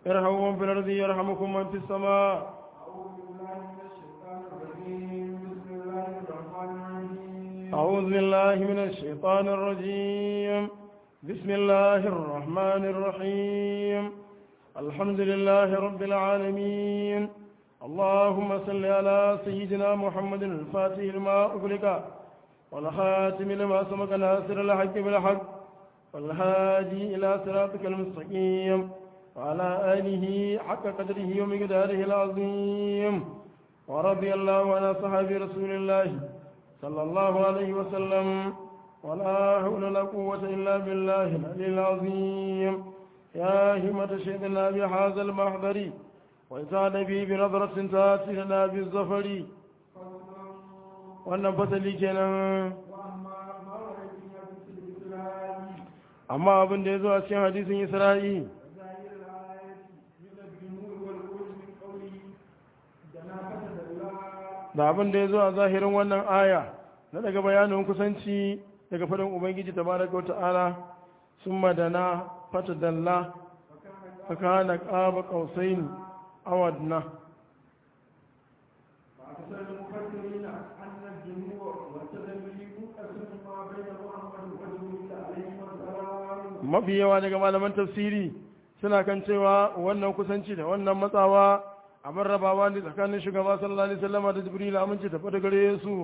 ارحموا من في الأرض يرحمكم من في السماء أعوذ بالله من الشيطان الرجيم بسم الله الرحمن الرحيم أعوذ بالله من الشيطان الرجيم بسم الله الرحمن الرحيم الحمد لله رب العالمين اللهم صل على سيدنا محمد الفاتح لما أغلق والخاتم لما سبق ناصر الحق بالحق والهادي إلى صراطك المستقيم وعلى آله حق قدره ومقداره العظيم ورضي الله عن صحابة رسول الله صلى الله عليه وسلم ولا حول ولا قوة إلا بالله العلي العظيم يا همة شيخنا بهذا المحضر وإسعاد به بنظرة تاتي لنا بالظفر wannan fasali kenan amma abin da ya zo a cikin hadisin isra'i da abin da ya zo a zahirin wannan aya na daga bayanin kusanci daga faɗin ubangiji ta baraka ta'ala sun madana fata dalla faka na ƙaba ƙausaini awadna mafi yawa daga malaman tafsiri suna kan cewa wannan kusanci da wannan matsawa a rabawa ne tsakanin shugaba sallallahu alaihi wasallam da jibril aminci tafi da gare su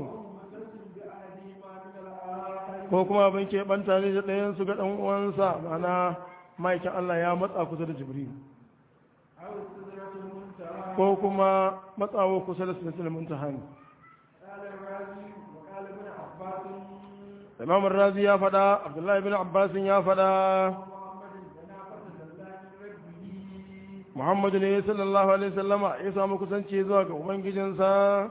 ko kuma abin ke banta ne da ɗayan su ga ɗan uwansa mana maikin Allah ya matsa kusa da jibril ko kuma matsawo kusa da sunan muntaha ne imam razi ya faɗa abdullahi bin abbasin ya faɗa muhammadu ne sallallahu alaihi sallama ya samu kusanci zuwa ga ubangijinsa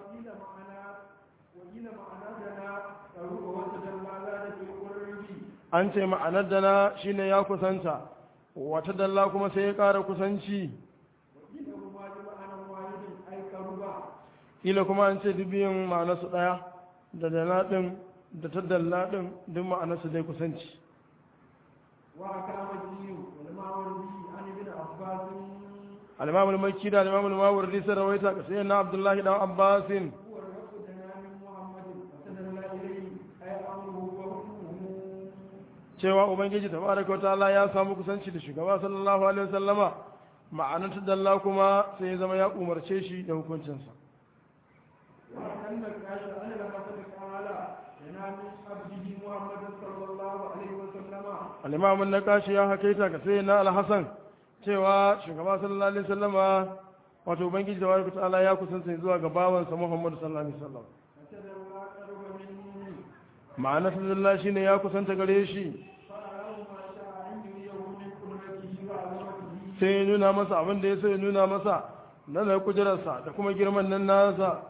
an ce ma'anar dana shine ya kusanta wata dalla kuma sai ya ƙara kusanci ila kuma an ce dubiyin ma'anarsu ɗaya da dana ɗin da ta dalla ɗin duk ma'anarsu dai kusanci الإمام المكي ده الإمام الماوردي سرويته سيدنا عبد الله بن عباس cewa ubangiji tabaraka ta'ala ya samu kusanci da shugaba sallallahu alaihi wasallama ma'anar ta dalla kuma sai ya zama ya umarce shi da hukuncinsa al-imam an-naqashi ya hakaita ga sayyidina al-hasan cewa shugaba sallallahu alaihi wasallama wato ubangiji da wani ta'ala ya kusanta zuwa ga bawansa Muhammadu sallallahu alaihi wasallam ma'ana sallallahu shine ya kusanta gare shi sai ya nuna masa abin da ya so ya nuna masa na da kujerarsa da kuma girman nan nasa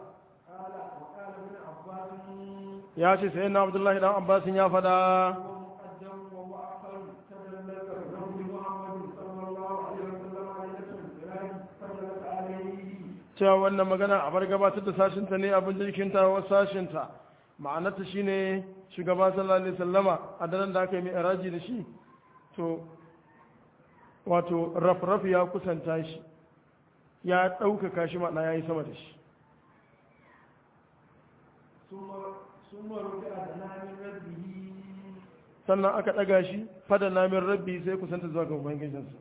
ya ce sai na abdullahi dan abbasin ya fada cewa wannan magana a bar gabatar da sashinta ne abin jirkinta wa sashinta ma'anarta shi ne shugaba sallallahu alaihi sallama a daren da aka yi mai araji da shi to wato rafraf ya kusanta shi ya ɗaukaka shi ma'ana ya yi sama da shi sannan aka ɗaga shi fada namin rabbi sai kusanta zuwa ga ubangijinsa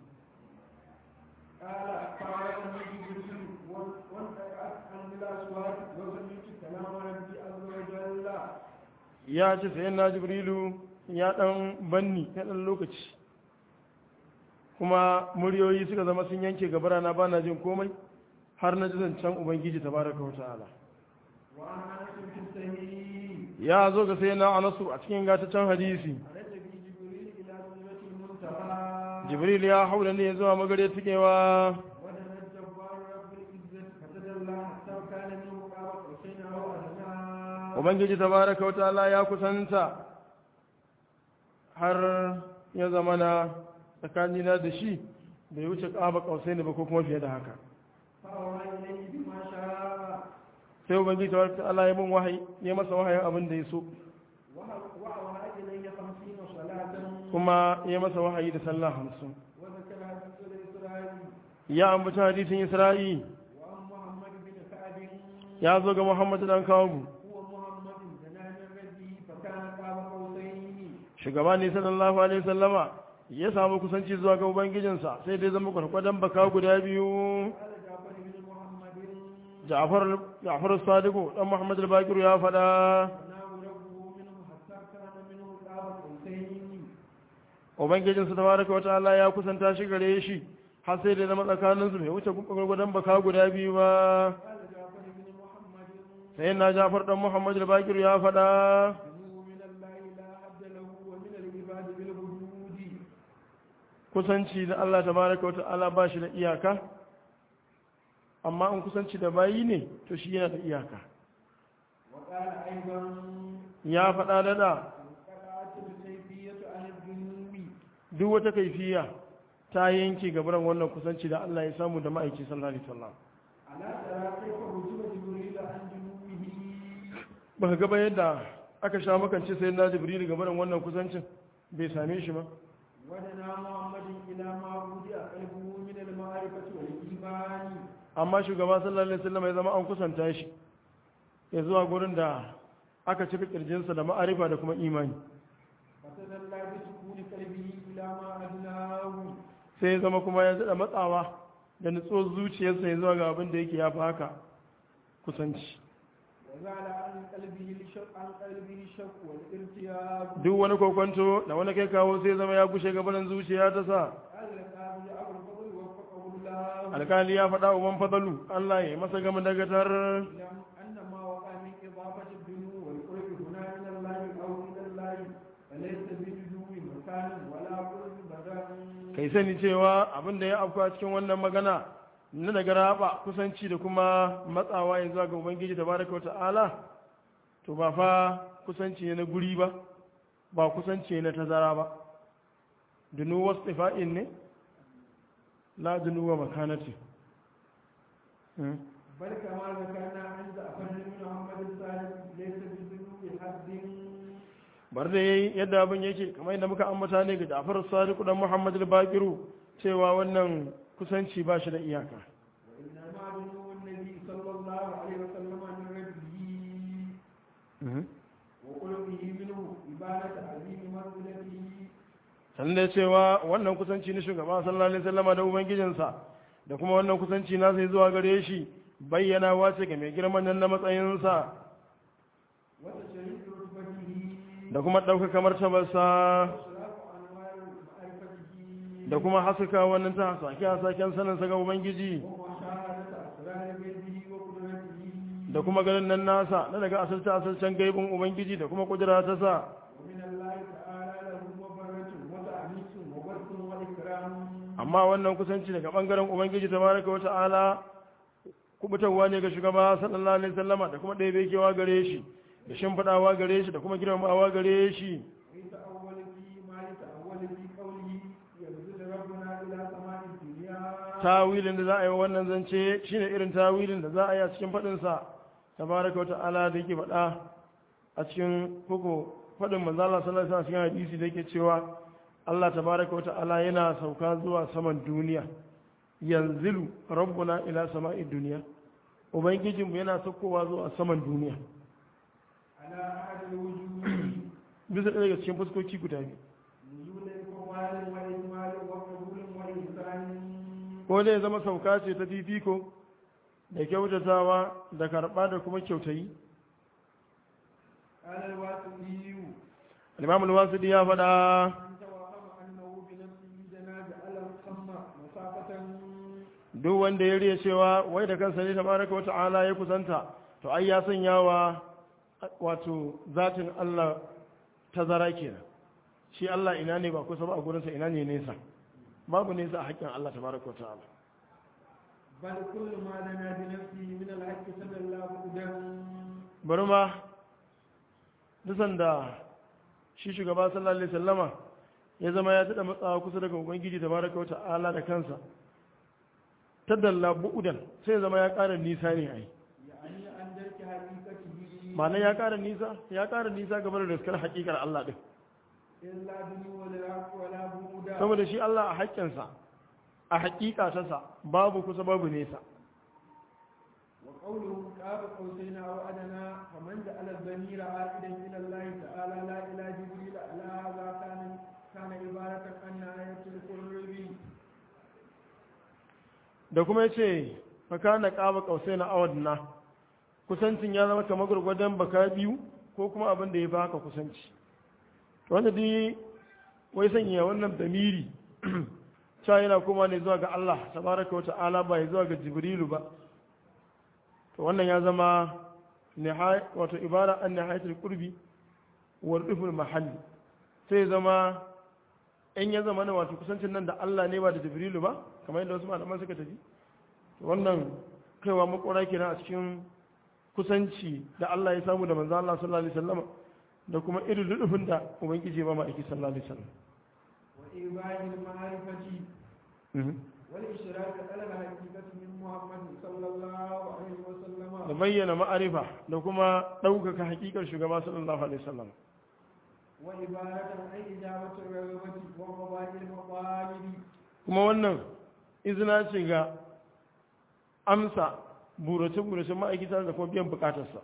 ya ce sai na jibrilu ya dan banni na dan lokaci kuma muryoyi suka zama sun yanke gabara na bana jin komai har na ji zancen ubangiji tabaraka wa ta'ala ya zo ga sai na anasu a cikin gataccen hadisi jibril ya haula ne zuwa magare tukewa ubangiji tabaraka wa ta'ala ya kusanta har ya zama na tsakanina da shi bai wuce ƙaba ƙausai ne ba ko kuma fiye da haka sai ubangiji tabaraka wa ta'ala ya mun wahayi ya masa wahayin abin da ya so kuma ya masa wahayi da sallah hamsin ya ambata hadisin isra'i وعن محمد بن كعب ya zo ga muhammadu dan kawo هو محمد زنان الربي فكان قاب قوسين shugaba ne sallallahu alaihi wasallama ya samu kusanci zuwa ga ubangijinsa sai dai zama kwarkwadon baka guda biyu قال جعفر بن محمد ja'far ja'far sadiku dan muhammad al-bakir ya faɗa فناه ربه منه حتى كان منه قاب قوسين ubangijinsa tabaraka wataala ya kusanta shi gare shi har sai da zama tsakaninsu bai wuce gwargwadon baka guda biyu ba قال جعفر بن محمد sai na ja'far dan muhammad al-bakir ya faɗa إنه من الله لا عبد له ومن العباد بالوجود kusanci da Allah tabaraka wataala ba shi da iyaka amma in kusanci da bayi ne to shi yana da iyaka وقال أيضا ya faɗa da da انقطعت الكيفية عن الذنوب duk wata kaifiya ta yanke gabaran wannan kusanci da Allah ya samu da ma'aiki sallallahu alaihi wasallam ألا ترى كيف رجب جبريل عن جنوبه ba ga ba yadda aka sha makance sai na jibril gabaran wannan kusancin bai same shi ba ودنا محمد إلى ما وضع قلبه من المعرفة والإيمان amma shugaba sallallahu alaihi wasallam ya zama an kusanta shi ya zuwa gurin da aka cika kirjinsa da ma'arifa da kuma imani فتدلى بسكون قلبه إلى ما أدناه sai ya zama kuma ya daɗa matsawa da nutsuwar zuciyarsa ya zuwa ga abin da yake ya fi haka kusanci وزال عن قلبه الشق عن قلبه الشق والارتياب duk wani kokonto da wani kai kawo sai ya zama ya gushe gabanin zuciya ta sa قال القاضي أبو الفضل وفقه الله alkali ya faɗa uban fadalu Allah ya masa gama dagatar اعلم أن ما وقع من إضافة الدنو والقرب هنا من الله أو من الله فليس بدنو مكان ولا قرب بدن kai sani cewa abin da ya afka cikin wannan magana na daga raba kusanci da kuma matsawa ya zuwa ga ubangiji tabaraka wata'ala to ba fa kusanci ne na guri ba ba kusanci ne na tazara ba dunu wasifa'in ne la dunu wa makanati Hmm. بل كما ذكرنا عند أفن بن محمد الثالث ليس بدنو حد bar da yayi yadda abin yake kamar yadda muka ambata ne ga Ja'far Sadiq dan Muhammad al-Baqiru cewa wannan kusanci ba shi da iyaka وإنما دنو النبي صلى الله عليه وسلم عن ربه وقلبه منه إبانة عظيم منزلته sannan da cewa wannan kusanci na shugaba sallallahu alaihi wasallam da ubangijinsa da kuma wannan kusanci na sai zuwa gare shi bayyana wace ga mai girman nan na matsayinsa وتشريف رتبته da kuma ɗaukaka martabarsa وإشراف أنوار معرفته da kuma haskaka wannan ta hasake hasaken saninsa ga ubangiji ومشاهدة أسرار غيبه وقدرته da kuma ganin nan nasa na daga asalta asalcen gaibin ubangiji da kuma kudura ta sa ومن الله تعالى له مبرة وتأنيس وبث وإكرام amma wannan kusanci daga bangaren ubangiji tabaraka wa ta'ala kubutarwa ne ga shugaba sallallahu alaihi wasallama da kuma ɗaya kewa gare shi da shimfiɗawa gare shi da kuma girmamawa gare shi ويتأول في ما يتأول في قوله ينزل ربنا إلى سماء الدنيا tawilin da za a yi wa wannan zance shine irin tawilin da za a yi a cikin faɗinsa tabaraka wa ta'ala da yake faɗa a cikin koko faɗin manzo Allah sallallahu alaihi wasallam cikin hadisi da yake cewa Allah tabaraka wa ta'ala yana sauka zuwa saman duniya yanzilu rabbuna ila sama'id duniya ubangijinmu yana saukowa zuwa saman duniya على أحد الوجوه bisa ɗaya daga cikin fuskoki guda biyu نزول إقبال وإجمال وقبول وإحسان ko dai zama sauka ce ta fifiko da kyautatawa da karɓa da kuma kyautayi قال الواسطي al-imam al-wasidi ya faɗa من توهم أنه بنفسه جناز على الخم مسافة duk wanda ya riya cewa wai da kansa ne tabaraka wa ta'ala ya kusanta to ai ya sanya wa wato zatin Allah tazara kenan shi Allah ina ne ba kusa ba a gurinsa ina ne nesa babu nesa a haƙƙin Allah tabaraka wa ta'ala بل كل ما لنا بنفسه من الحق صلى الله قدام bari ma dusan da shi shugaba sallallahu alaihi sallama ya zama ya tada matsawa kusa daga ubangiji tabaraka wa ta'ala da kansa tadalla bu'udan sai ya zama ya ƙara nisa ne ai يعني أن درك حقيقته ma'ana ya ƙara nisa ya ƙara nisa game da riskar haƙiƙar Allah din إلا دنو ولا ولا بعودا saboda shi Allah a haƙƙinsa a hakika ta sa babu kusa babu nesa وقوله قاب قوسين أو أدنى فمن جعل الضمير عائدا إلى الله تعالى لا إلى جبريل على هذا كان كان عبارة عن آية القرب da kuma yace fa kana qaba qausaina awadna kusancin ya zama kamar gurgurdan baka biyu ko kuma abin da ya fi haka kusanci wanda dai wai sanya wannan damiri cewa yana kuma ne zuwa ga Allah tabaraka wa ta'ala ba ya zuwa ga jibrilu ba to wannan ya zama wato ibara an nihayatul qurbi wa ruful mahalli sai ya zama in ya zama na wato kusancin nan da Allah ne ba da jibrilu ba kamar yadda wasu malaman suka tafi to wannan kaiwa makwara kenan a cikin kusanci da Allah ya samu da manzo Allah sallallahu alaihi wasallam da kuma irin rufin da ubangiji ba ma'aiki sallallahu alaihi wasallam وإيباء المعرفة والإشراك على الحقيقة من محمد صلى الله عليه da وسلم bayyana ma'arifa da kuma ɗaukaka hakikar shugaba sallallahu alaihi wasallam وعبارة عن إجابة الرغبة وقضاء المطالب kuma wannan izina ce ga amsa burace-burace ma'aikata da kuma biyan bukatarsa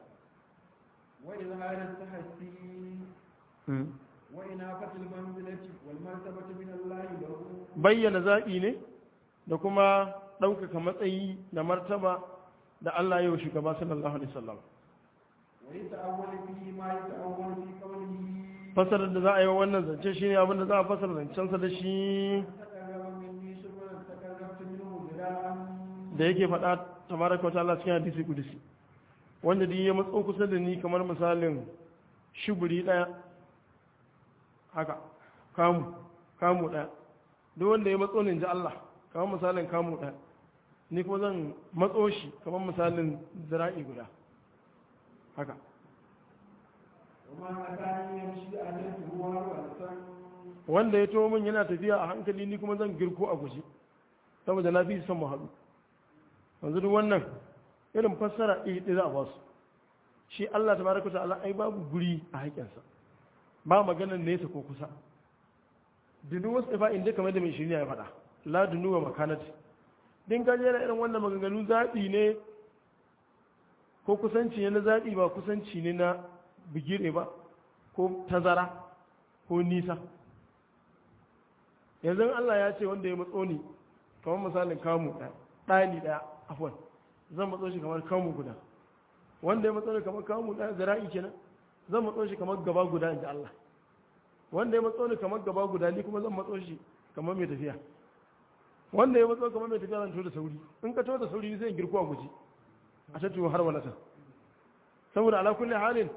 وإظهار التحسين وإنافة المنزلة والمرتبة من الله له bayyana zaɓi ne da kuma ɗaukaka matsayi da martaba da Allah yau shugaba sallallahu alaihi wasallam ويتأول فيه ما يتأول في قوله fasarar da za a yi wa wannan zance shine abin da za a fasara zancensa da shi تقرب مني شبرا تقربت منه ذراعا da yake faɗa tabaraka wa ta'ala cikin hadisi kudusi wanda duk ya matso kusa da ni kamar misalin shuburi ɗaya haka kamu kamu ɗaya duk wanda ya matso ni in ji Allah kamar misalin kamu ɗaya ni kuma zan matso shi kamar misalin zira'i guda haka وما أتاني يمشي عليه هو والسن wanda ya to min yana tafiya a hankali ni kuma zan girko a guji saboda na fi son mu haɗu yanzu duk wannan irin fassara iri ɗaya za a basu shi Allah ta baraka ta'ala ai babu guri a haƙƙinsa ba maganar nesa ko kusa dunu wasu ifa inda kamar da mai shirya ya faɗa la dunu wa makanat din ka jera irin wannan maganganu zaɓi ne ko kusanci ne na zaɓi ba kusanci ne na bigire ba ko tazara ko nisa yanzu Allah ya ce wanda ya matso ni kamar misalin kamu ɗaya ɗani ɗaya afwan zan matso shi kamar kamu guda wanda ya matso ni kamar kamu ɗaya zira'i kenan zan matso shi kamar gaba guda in ji Allah wanda ya matso ni kamar gaba guda ni kuma zan matso shi kamar mai tafiya wanda ya matso kamar mai tafiya zan to da sauri in ka to da sauri ni sai in girko a guji a tattu har wani saboda ala kulli halin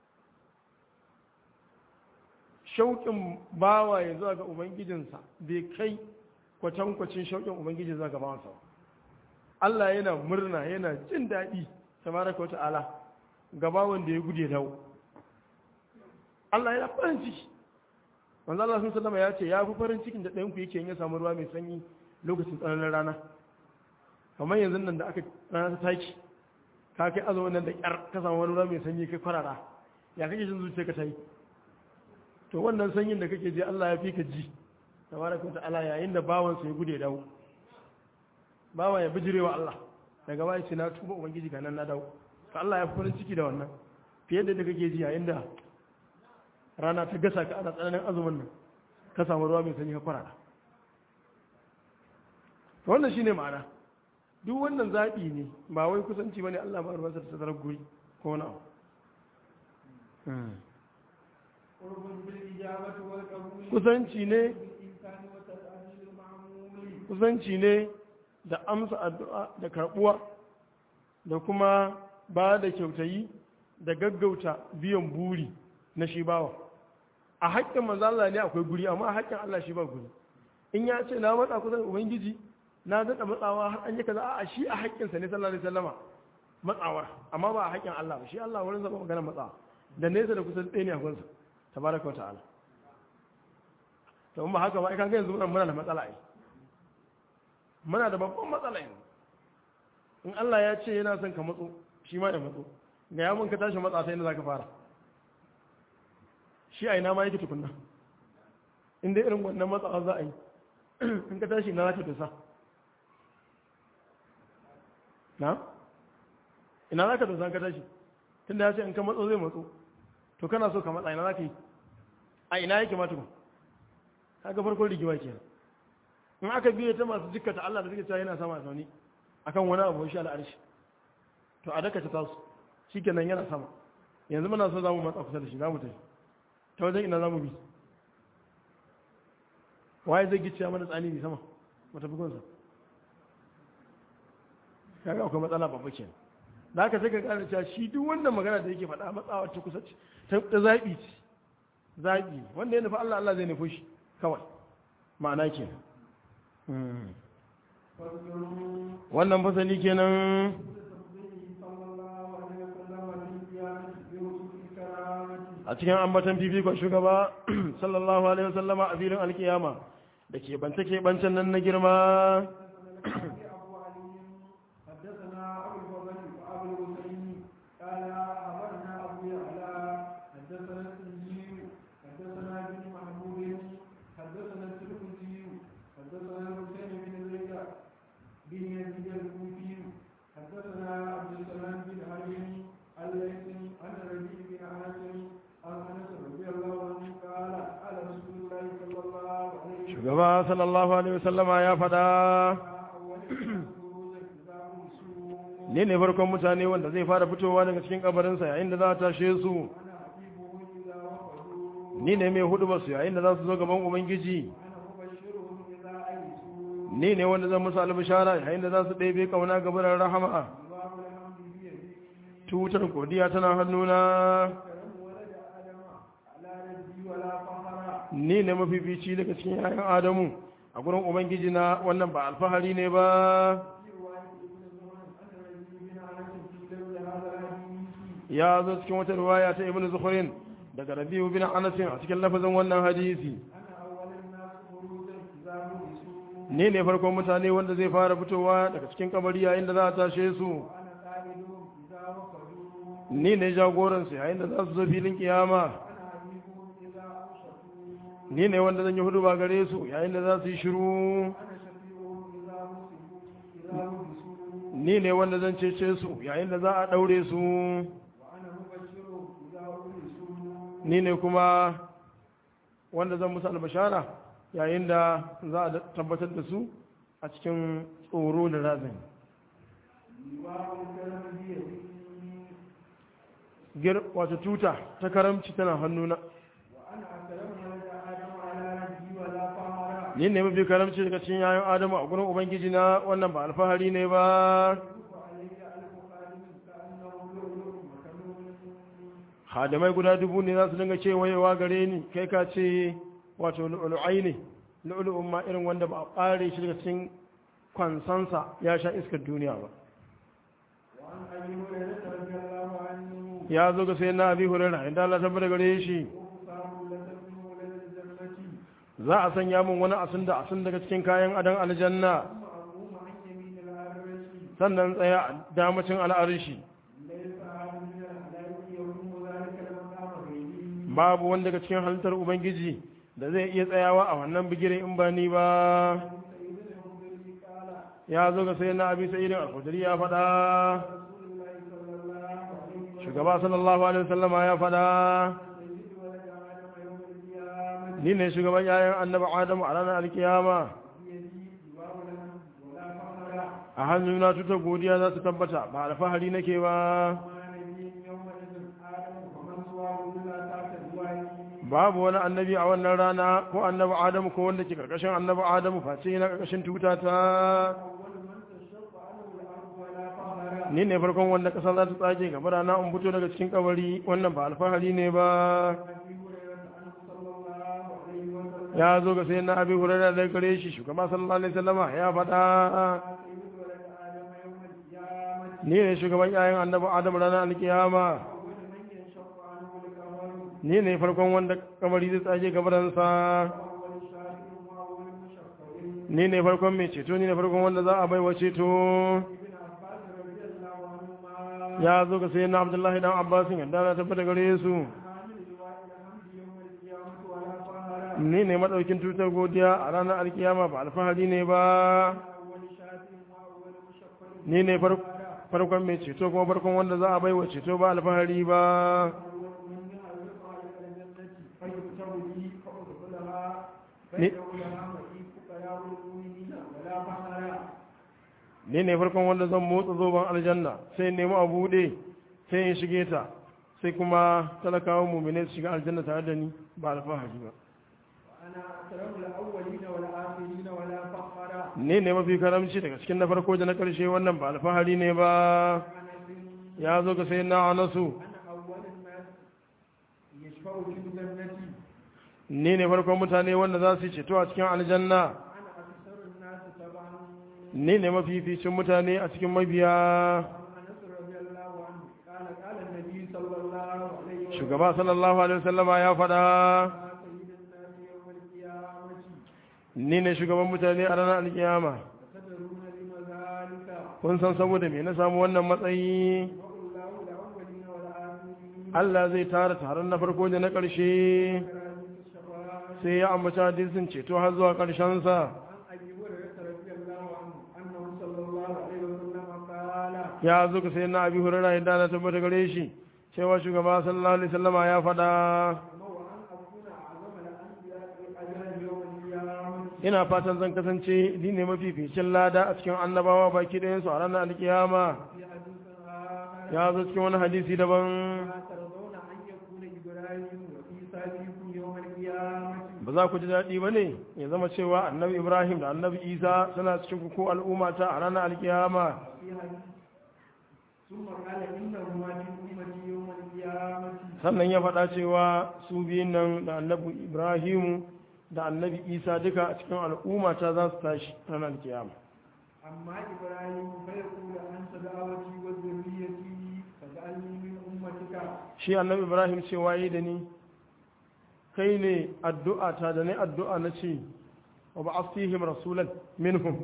shauƙin bawa ya zuwa ga ubangijinsa bai kai kwatankwacin shauƙin ubangiji zuwa ga bawansa ba. Allah yana murna yana jin daɗi tabaraka wa ta'ala ga bawan da ya gude dawo Allah yana farin ciki manzo Allah sun sallama ya ce ya fi farin cikin da ɗayan ku yake in ya samu ruwa mai sanyi lokacin tsananin rana kamar yanzu nan da aka rana ta taki ka kai azumin nan da ƙyar ka samu wani ruwa mai sanyi kai kwarara ya kake jin zuciya ka ta yi to wannan sanyin da kake ji Allah ya fi ka ji tabaraka ta'ala yayin da bawan sa ya gude dawo bawa ya bijirewa Allah daga baya ce na tuba ubangiji ga nan na dawo to Allah ya fi farin ciki da wannan fiye da yadda kake ji yayin da rana ta gasa ka ana tsananin azumin nan ka samu ruwa mai sanyi ka kwarara to wannan shine ma'ana duk wannan zaɓi ne ba wai kusanci bane Allah ba ruwansa da tazarar guri ko wani abu قرب بالإجابة والقبول kusanci ne بالإمكان وتسأل المعمول kusanci ne da amsa addu'a da karbuwa da kuma ba da kyautayi da gaggauta biyan buri na shi bawa a haƙƙin manzala ne akwai guri amma a haƙƙin Allah shi ba guri in ya ce na matsa kusan ubangiji na daɗa matsawa har an yi kaza a shi a haƙƙinsa ne sallallahu alaihi wasallama matsawar amma ba a haƙƙin Allah ba shi Allah wurin zama magana matsawa da nesa da kusan ɗaya ne a gunsa tabaraka wa ta'ala to in ba haka ba ai kaga yanzu muna da matsala ai muna da babban matsala yanzu in Allah ya ce yana son ka matso shi ma ya matso ga ya mun ka tashi matsa sai inda zaka fara shi a ina ma yake tukunna in dai irin wannan matsawa za a yi in ka tashi na zaka tusa na ina za ka dosa ka tashi tunda ya ce in ka matso zai matso to kana so ka matsa ina za ka yi a ina yake ma tukun kaga farkon rigima kenan in aka biye ta masu jikkata Allah da suke cewa yana sama sauni akan wani abu shi al'arshi to a daka ta tasu shikenan yana sama yanzu muna so zamu matsa kusa da shi zamu tafi ta wajen ina zamu bi waye zai gicciya mana tsani ne sama mu tafi gunsa kaga akwai matsala babba kenan da haka sai ka gane cewa shi duk wannan magana da yake faɗa matsawa ta kusa ce ta zaɓi ce zaɓi wanda ya nufi Allah Allah zai nufi shi kawai ma'ana kenan wannan fasali kenan a cikin ambatan fifikon shugaba sallallahu alaihi wasallama a filin alkiyama da ke bance ke bancen nan na girma shugaba sallallahu alaihi wasallama ya fada ne ne farkon mutane wanda zai fara fitowa daga cikin kabarinsa yayin da za a tashe su ni ne mai hudu basu yayin da za su zo gaban ubangiji ni ne wanda zan musu albishara yayin da za su ɗebe kauna gabarar rahama tutar godiya tana hannuna ni ne mafifici daga cikin yayan adamu a gurin ubangiji na wannan ba alfahari ne ba ya zo cikin wata riwaya ta ibn zukhrin daga rabi'u bin anas a cikin lafazin wannan hadisi ni ne farkon mutane wanda zai fara fitowa daga cikin kabari yayin da za a tashe su ni ne jagoransu yayin da za su zo filin kiyama ni ne wanda zan yi hudu ba gare su yayin da za su yi shiru ni ne wanda zan cece su yayin da za a ɗaure su ni ne kuma wanda zan musu albashara yayin da za a tabbatar da su a cikin tsoro da razani gir wata tuta ta karamci tana hannuna ni ne mafi karamci daga cikin yayin adamu a gurin ubangiji na wannan ba alfahari ne ba hadamai guda dubu ne za su dinga cewayewa gare ni kai ka ce wato lu'ulu'ai ne lu'ulu'un ma irin wanda ba a ɓare shi daga cikin kwansansa ya sha iskar duniya ba ya zo ga sai na abi hurera inda Allah tabbata gare shi za a sanya min wani asin da asin daga cikin kayan adon aljanna sannan tsaya a damacin al'arishi babu wanda daga cikin halittar ubangiji da zai iya tsayawa a wannan bigirin in ba ni ba ya zo ga sai na abi sa'idin al-khudri ya faɗa shugaba sallallahu alaihi wasallama ya faɗa ni ne shugaban yayan annabi adamu a ranar alkiyama a hannuna tuta godiya za su tabbata ba alfahari nake ba babu wani annabi a wannan rana ko annabi adamu ko wanda ke karkashin annabi adamu face yana karkashin tuta ta ni ne farkon wanda kasa za ta tsage gaba rana in fito daga cikin kabari wannan ba alfahari ne ba ya zo ga sai na abi hurairar da gare shi shugaba sallallahu alaihi wasallama ya faɗa ni ne shugaban yayin annabi adam ranar alkiyama ni ne farkon wanda kamari zai tsage gabaransa ni ne farkon mai ceto ni ne farkon wanda za a bai wa ceto ya zo ga sai na abdullahi dan abbasin yadda na tabbata gare su ni ne maɗaukin tutar godiya a ranar alkiyama ba alfahari ne ba ni ne farkon mai ceto kuma farkon wanda za a baiwa ceto ba alfahari ba من يعرف على الجنة فيكتب لي فأدخلها Ne- فيدعو لها معي فقراء المؤمنين ولا فخرا ni ne farkon wanda zan motsa zoben aljanna sai nemi a buɗe sai in shige ta sai kuma talakawan mumine su shiga aljanna tare da ni ba alfahari ba وأنا أكرم الأولين والآخرين ولا فخرا ni ne mafi karamci daga cikin na farko da na ƙarshe wannan ba alfahari ne ba أنس ya zo ga sai na anasu أنا أول الناس يشفع في الجنة ni ne farkon mutane wanda za su yi ceto a cikin aljanna وأنا أكثر الناس تبعا ni ne mafificin mutane a cikin mabiya عن أنس رضي الله عنه قال قال النبي صلى الله عليه وسلم shugaba sallallahu alaihi wasallama ya faɗa يا سيد الناس يوم القيامة ni ne shugaban mutane a ranar alkiyama تدرون لما ذلك kun san saboda me na samu wannan matsayi والله الأولين والآخرين Allah zai tara taron na farko da na ƙarshe كرامة الشفاعة sai ya ambaci hadisin ceto har zuwa ƙarshensa عن أبي هريرة رضي الله عنه أنه صلى الله عليه وسلم قال ya zo ka sai na abi hurara yadda na tabbata gare shi cewa shugaba sallallahu alaihi wasallama ya faɗa أمر أن أكون أعظم الأنبياء أجرا يوم القيامة ina fatan zan kasance ni ne mafificin lada a cikin annabawa baki ɗayansu a ranar alkiyama في حديث آخر ya zo cikin wani hadisi daban ما ترضون أن يكون إبراهيم وعيسى منكم يوم القيامة ba za ku ji daɗi ba ne ya zama cewa annabi ibrahim da annabi isa suna cikin ku ko al'umma ta a ranar alkiyama في حديث ثم قال إنهما من أمتي يوم القيامة sannan ya faɗa cewa su biyun nan da annabi ibrahim da annabi isa duka a cikin al'umma ta za su tashi ranar alkiyama أما إبراهيم فيقول أنت دعوتي وذريتي فاجعلني من أمتك shi annabi ibrahim cewa yi da ni kai ne addu'a ta da ne addu'a na ce wa ba asihim rasulan minhum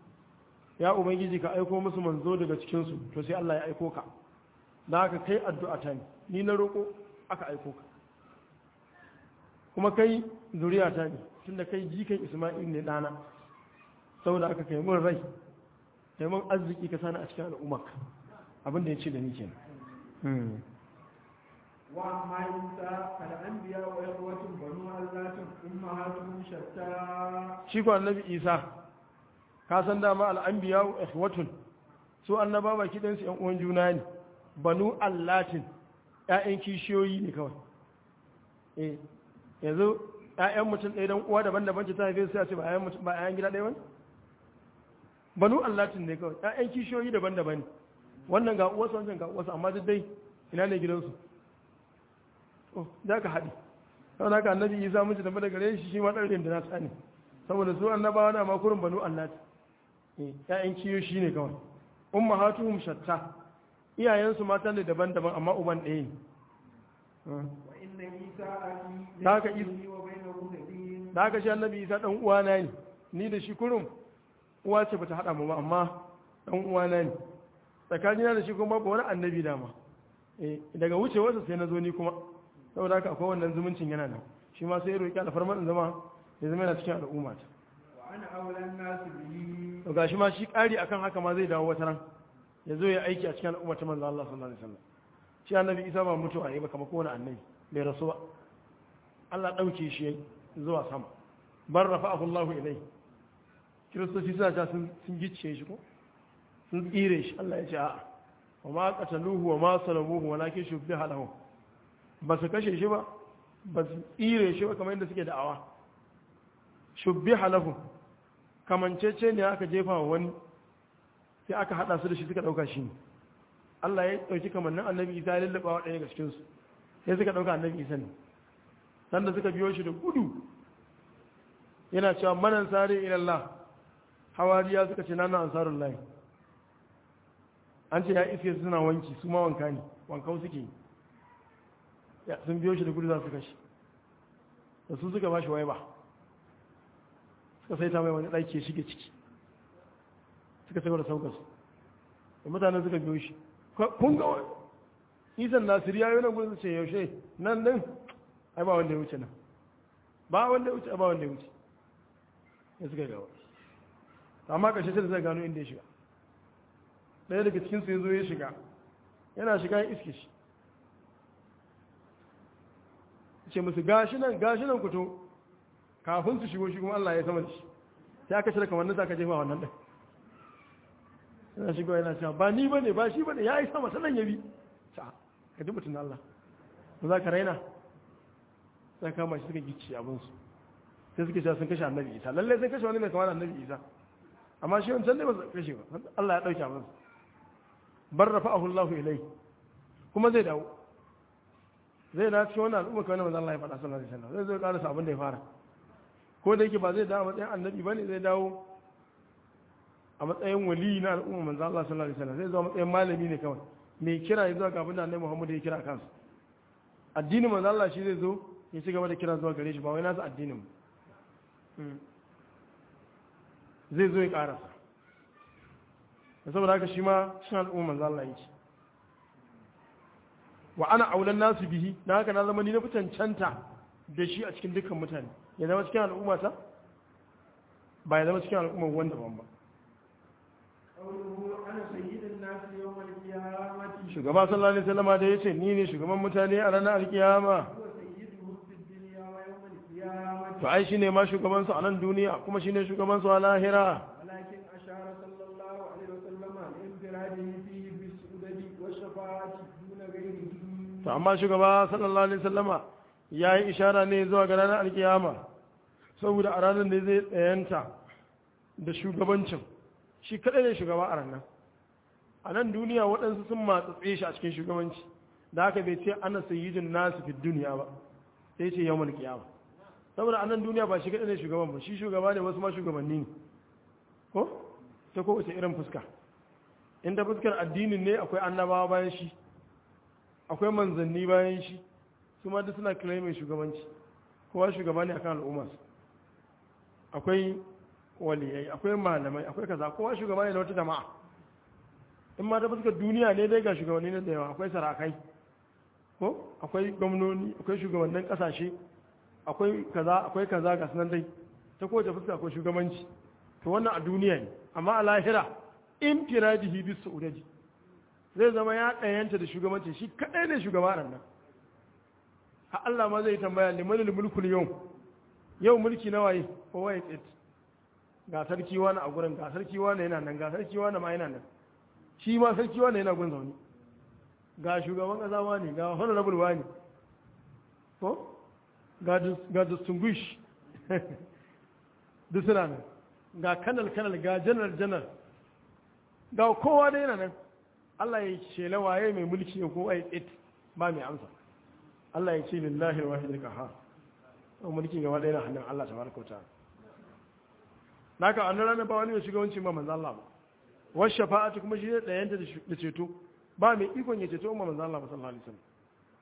ya ubangiji ka aiko musu manzo daga cikinsu to sai Allah ya aiko ka da haka kai addu'a ta ne ni na roƙo aka aiko ka kuma kai zuriya ta ne tunda kai jikan isma'il ne ɗana saboda aka kai mun rai kai mun arziki ka sani a cikin al'ummarka abin da ya ce da ni kenan وأما عيسى فالأنبياء وإخوة بنو اللات أمهاتهم شتى shi ko annabi isa ka san dama al'anbiya wa ikhwatun su annaba baki ɗan su ‘yan uwan juna ne banu allatin ‘ya'yan kishiyoyi ne kawai eh yanzu ‘ya'yan mutum ɗaya don uwa daban-daban ce ta haife su a ce ba ‘ya'yan mutum ba ‘ya'yan gida ɗaya wani banu allatin ne kawai ‘ya'yan kishiyoyi daban-daban ne wannan ga uwarsu wancan ga uwarsu amma duk dai ina ne gidansu oh za ka haɗi saboda haka annabi isa mun ci tafi da gare shi shi ma ɗan rin da na tsani saboda su annabawa na makurin banu allati eh ƴaƴan kiyo shi ne kawai ummahatuhum shatta iyayensu mata ne daban-daban amma uban ɗaya ne وإن عيسى أخي ذاك ليس إذ- بيني وبينه نبي da haka shi annabi isa ɗan uwana ne ni da shi kurum uwa ce bata haɗa mu ba amma ɗan uwana ne tsakanina da shi kuma babu wani annabi dama eh daga wucewarsa sai na zo ni kuma saboda haka akwai wannan zumuncin yana nan shi ma sai ya roƙi alfarmar in zama ya zama yana cikin al'umma ta وأنا أولى الناس به to gashi ma shi ƙari akan haka ma zai dawo wata ran ya zo ya aiki a cikin al'umma ta manzo Allah sallallahu alaihi wasallam shi annabi Isa ba mutuwa yayi ba kamar kowane annabi bai rasu ba Allah dauke shi yayi zuwa sama bar rafa'ahu Allah ilai kiristoci suna ta sun sun gicce shi ko sun tsire shi Allah ya ce a'a wa ma qataluhu wa ma salabuhu walakin shubbiha lahum ba su kashe shi ba ba su tsire shi ba kamar yadda suke da'awa shubbiha lahum kamancece ne aka jefa wa wani sai aka hada su da shi suka dauka shi ne Allah ya dauki kamannin annabi Isa ya lallaba wa ɗaya daga cikin su sai suka dauka annabi Isa ne sanda suka biyo shi da gudu yana cewa manan sare ila Allah hawariya suka ce nana ansarul lahi an ce ya iske suna wanki su ma wanka ne wankau suke yi ya sun biyo shi da gudu za su kashi da su suka ba shi wai ba suka sai ta mai wani ɗaki ya shige ciki suka sai da saukar su da mutane suka biyo shi kun ga wani isan nasiri ya yi wani gudun ce yaushe nan nan ai ba wanda ya wuce nan ba wanda ya wuce ba wanda ya wuce ya suka gawa amma ƙarshe sai da zai gano inda ya shiga ɗaya daga cikinsu ya zo ya shiga yana shiga ya iske shi ce musu gashi nan gashi nan kuto kafin su shigo shi kuma Allah ya sama da shi sai aka cire kamar nasa aka jefa wannan ɗin yana shigo yana cewa ba ni bane ba shi bane ya yi sama sanan ya bi ta ka ji mutum Allah ba za ka raina sai kama shi suka gici abinsu sai suke cewa sun kashe annabi isa lallai sun kashe wani mai kama da annabi isa amma shi wancan ne ba su kashe ba Allah ya ɗauke abinsu bar rafa ahullahu ilai kuma zai dawo zai dawo cikin wani al'umma kawai na manzan Allah ya faɗa sallallahu alaihi wasallam zai zo ƙarasa abin da ya fara ko da yake ba zai dawo a matsayin annabi ba ne zai dawo a matsayin wali na al'umma manzan Allah sallallahu alaihi wasallam zai zo a matsayin malami ne kawai mai kira ya zuwa ga abin da annabi Muhammad ya kira kansa addinin manzan Allah shi zai zo ya ci gaba da kira zuwa gare shi ba wai nasa addinin zai zo ya ƙarasa da saboda haka shi ma shi al'umma manzan Allah yake wa ana aulan nasu bihi na haka na zama ni na fi cancanta da shi a cikin dukkan mutane ya zama cikin al'umma ta ba ya zama cikin al'umma wanda ban ba قوله أنا سيد الناس يوم القيامة shugaba sallallahu alaihi wasallam da yace ni ne shugaban mutane a ranar alkiyama هو سيدهم في الدنيا ويوم القيامة to ai shine ma shugaban su a nan duniya kuma shine shugaban su a lahira ولكن أشار صلى الله عليه وسلم لانفراده فيه بالسؤدد والشفاعة دون غيره to amma shugaba sallallahu alaihi wasallama yayi ishara ne zuwa ga ranar alkiyama saboda a ranar ne zai tsayanta da shugabancin shi kadai ne shugaba a ranar a nan duniya waɗansu sun matsatse shi a cikin shugabanci da haka bai ce ana sayyidin nasu fi duniya ba sai ce yawmal kiyama saboda a nan duniya ba shi kadai ne shugaban ba shi shugaba ne wasu ma shugabanni ne ko ta kowace irin fuska inda fuskar addinin ne akwai annabawa bayan shi akwai manzanni bayan shi su ma duk suna kira mai shugabanci kowa shugaba ne akan al'ummarsa akwai waliyai akwai malamai akwai kaza kowa shugaba ne na wata jama'a in ma ta fuskar duniya ne dai ga shugabanni na da yawa akwai sarakai ko akwai gwamnoni akwai shugabannin kasashe akwai kaza akwai kaza ga sunan dai ta kowace fuska akwai shugabanci to wannan a duniya ne amma a lahira in firadihi bis saudaji zai zama ya ɗayanta da shugabanci shi kaɗai ne shugaba nan nan ha Allah ma zai tambaya limanil mulkul yau yau mulki na waye ko waye tsit ga sarki wani a gurin ga sarki wani yana nan ga sarki wani ma yana nan shi ma sarki wani yana gun zaune ga shugaban ƙasa wani ga honorable wani ko ga dis- ga distinguish duk suna nan ga kanal kanal ga janar janar ga kowa da yana nan Allah ya shela waye mai mulki ya ko ai it ba mai amsa Allah ya ce lillahi wahidul qahhar to mulki gaba ɗaya na hannun Allah tabaraka wa ta'ala naka annan ranar ba wani mai shugabanci ba manzo Allah ba wa shafa'atu kuma shi ne ɗayanta da ceto ba mai ikon ya ceto umma manzo Allah ba sallallahu alaihi wasallam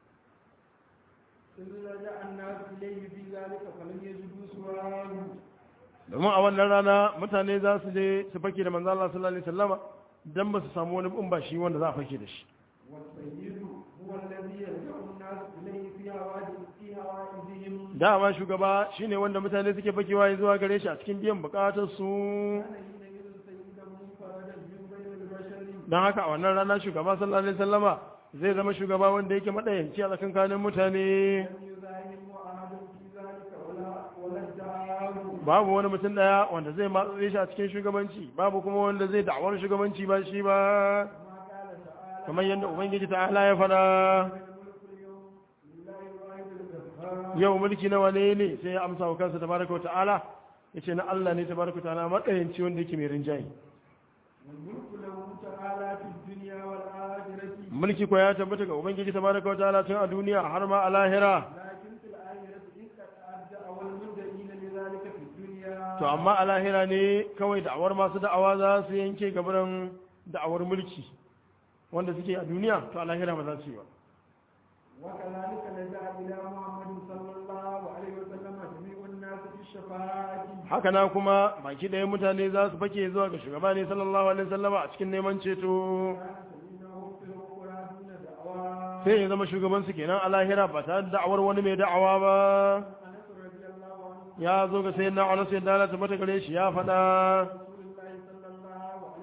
إذ رجع الناس إليه في ذلك فلم يجدوا سواه domin a wannan rana mutane za su je su fake da manzo Allah sallallahu alaihi wasallama dan ba su samu wani in ba shi wanda za a fake da shi والسيد هو الذي يرجع الناس إليه في هوائج في هوائجهم dama shugaba shine wanda mutane suke fakewa zuwa gare shi a cikin biyan bukatar su كان حينئذ سيدا منفردا من بين البشر don haka a wannan rana shugaba sallallahu alaihi wasallama zai zama shugaba wanda yake madayanci a tsakankanin mutane لم يزاحم أحد في ذلك ولا ولا ادعاه babu wani mutum daya wanda zai matsaye shi a cikin shugabanci babu kuma wanda zai da'awar shugabanci ba shi ba كما قال تعالى kamar yadda ubangiji ta'ala ya fada الملك اليوم لله الواحد القهار yau mulki na wane ne sai ya amsa wa kansa tabaraka wa ta'ala yace na Allah ne tabaraka wa ta'ala madayanci wanda yake mai rinjaye والملك له تعالى في الدنيا والآخرة mulki ko ya tabbata ga ubangiji tabaraka wa ta'ala tun a duniya har ma a lahira لكن في الآخرة إن قد أدى أول المدعين لذلك في الدنيا to amma a lahira ne kawai da'awar masu da'awa za su yanke gabaran da'awar mulki wanda suke a duniya to a lahira ba za su yi ba وكذلك لجأ إلى محمد صلى الله عليه وسلم جميع الناس في الشفاعة haka na kuma baki ɗaya mutane za su fake zuwa ga shugaba ne sallallahu alaihi wasallama a cikin neman ceto كان سيدنا في الأخرى دون دعوى sai ya zama shugaban su kenan a lahira ba tare da da'awar wani mai da'awa ba أنس رضي الله عنه ya zo ga sayyidina Anas ya dalata mata gare shi ya faɗa رسول الله صلى الله عليه وسلم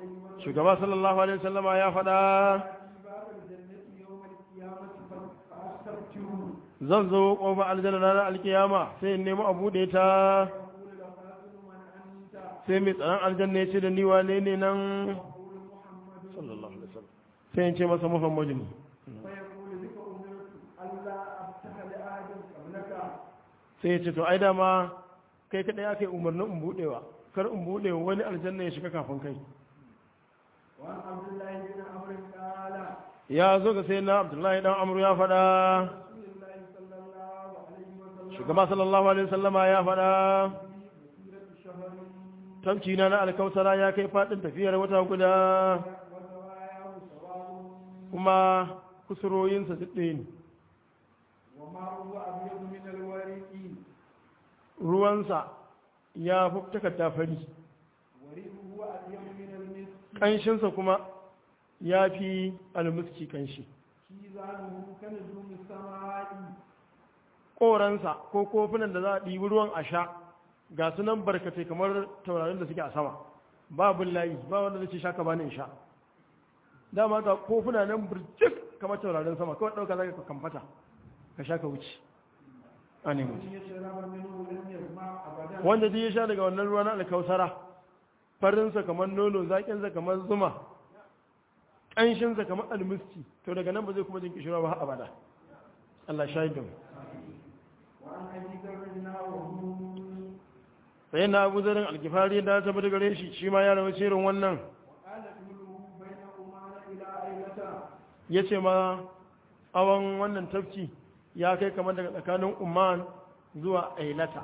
shugaba sallallahu alaihi wasallama ya faɗa في باب الجنة يوم القيامة فأستفتحه zan zo ƙofar aljanna ranar alkiyama sai in nemi a buɗe ta يقول لقاتل من أنت sai mai tsaron aljanna ya ce da ni wane ne nan يقول محمد sallallahu alaihi wasallam sai in ce masa muhammadu ne فيقول بك أمرت ألا أفتح لأحد قبلك sai ya ce to ai dama kai kaɗai aka yi umarnin in buɗewa kar in buɗe wani aljanna ya shiga kafin kai وعن عبد الله بن عمرو قال ya zo ga sai na abdullahi dan amru ya faɗa رسول الله صلى الله عليه وسلم shugaba sallallahu alaihi wasallama ya faɗa في مسيرة شهر tamci na na alkausara ya kai faɗin tafiyar wata guda وزواياه سواء kuma kusuroyinsa duk ɗaya ne وماءه أبيض من الورق ruwansa ya fi takarda fari وريحه أبيض من المسك ƙanshinsa kuma ya fi almuski ƙanshi كيزانه كنجوم السماء ƙoransa ko kofunan da za a ɗibi ruwan a sha ga su nan barkatai kamar taurarin da suke a sama babin layi ba wanda zai ce sha ka bani in sha dama ga kofuna nan birjik kamar taurarin sama kawai ɗauka za ka kamfata ka sha ka wuce a nemi من يشرب منه لم يظمأ أبدا wanda duk ya sha daga wannan ruwa na alkausara farinsa kamar nono zaƙinsa kamar zuma ƙanshinsa kamar almuski to daga nan ba zai kuma jin kishirwa ba har abada Allah shahidin وعن أبي ذر نحوه sai na abu zarin alkifari da ta bada gare shi shi ma ya rawa shirin wannan وقال طوله بين أمان إلى أيلة ya ce ma awon wannan tafki ya kai kamar daga tsakanin umman zuwa ailata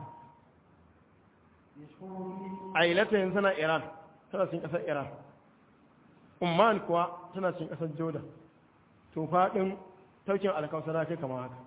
يشفر فيه ailata yanzu tana iran tana cin ƙasar iran umman kuwa tana cin ƙasar jordan to faɗin taukin alkawasara kai kama haka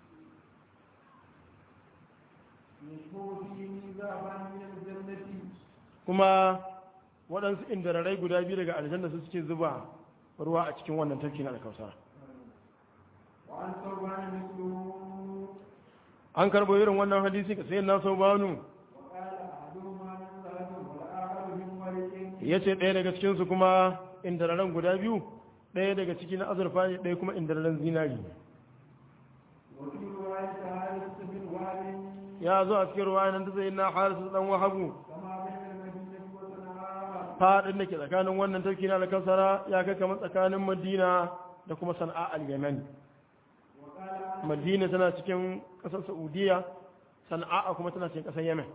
يشفر فيه ميزابا من الجنة kuma waɗansu indararai guda biyu daga aljanna su suke zuba ruwa a cikin wannan tafki na alkawasara وعن ثوبان مثله an karɓo irin wannan hadisi ka sayin na sau banu وقال أحدهما من ذهب والآخر من ورق ya ce ɗaya daga cikinsu kuma indararen guda biyu ɗaya daga ciki na azurfa ne ɗaya kuma indararen zinari وفي رواية حارث بن وهب ya zo a cikin ruwa nan ta sayin na harisu ɗan wahabu كما بين المدينة وصنعاء faɗin da ke tsakanin wannan tafki na alkawasara ya kai kamar tsakanin madina da kuma sana'a al-yaman وقال madina tana cikin ƙasar saudiya sana'a kuma tana cikin ƙasar yemen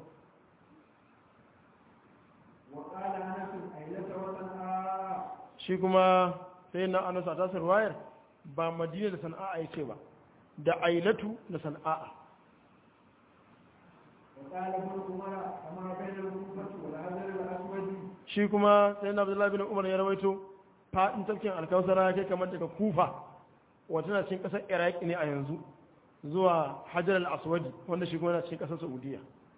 وقال أنس أيلة وصنعاء shi kuma sai na anas a tasir wayar ba madina da sana'a ya ce ba da ailatu da sana'a وقال ابن عمر كما بين الكوفة والحجر الأسود shi kuma sai na abdullahi bin umar ya rawaito faɗin tafkin alkawasara ya kai kamar daga kufa wata na cikin ƙasar iraki ne a yanzu zuwa hajar al-aswadi wanda shi kuma na cikin ƙasar saudiya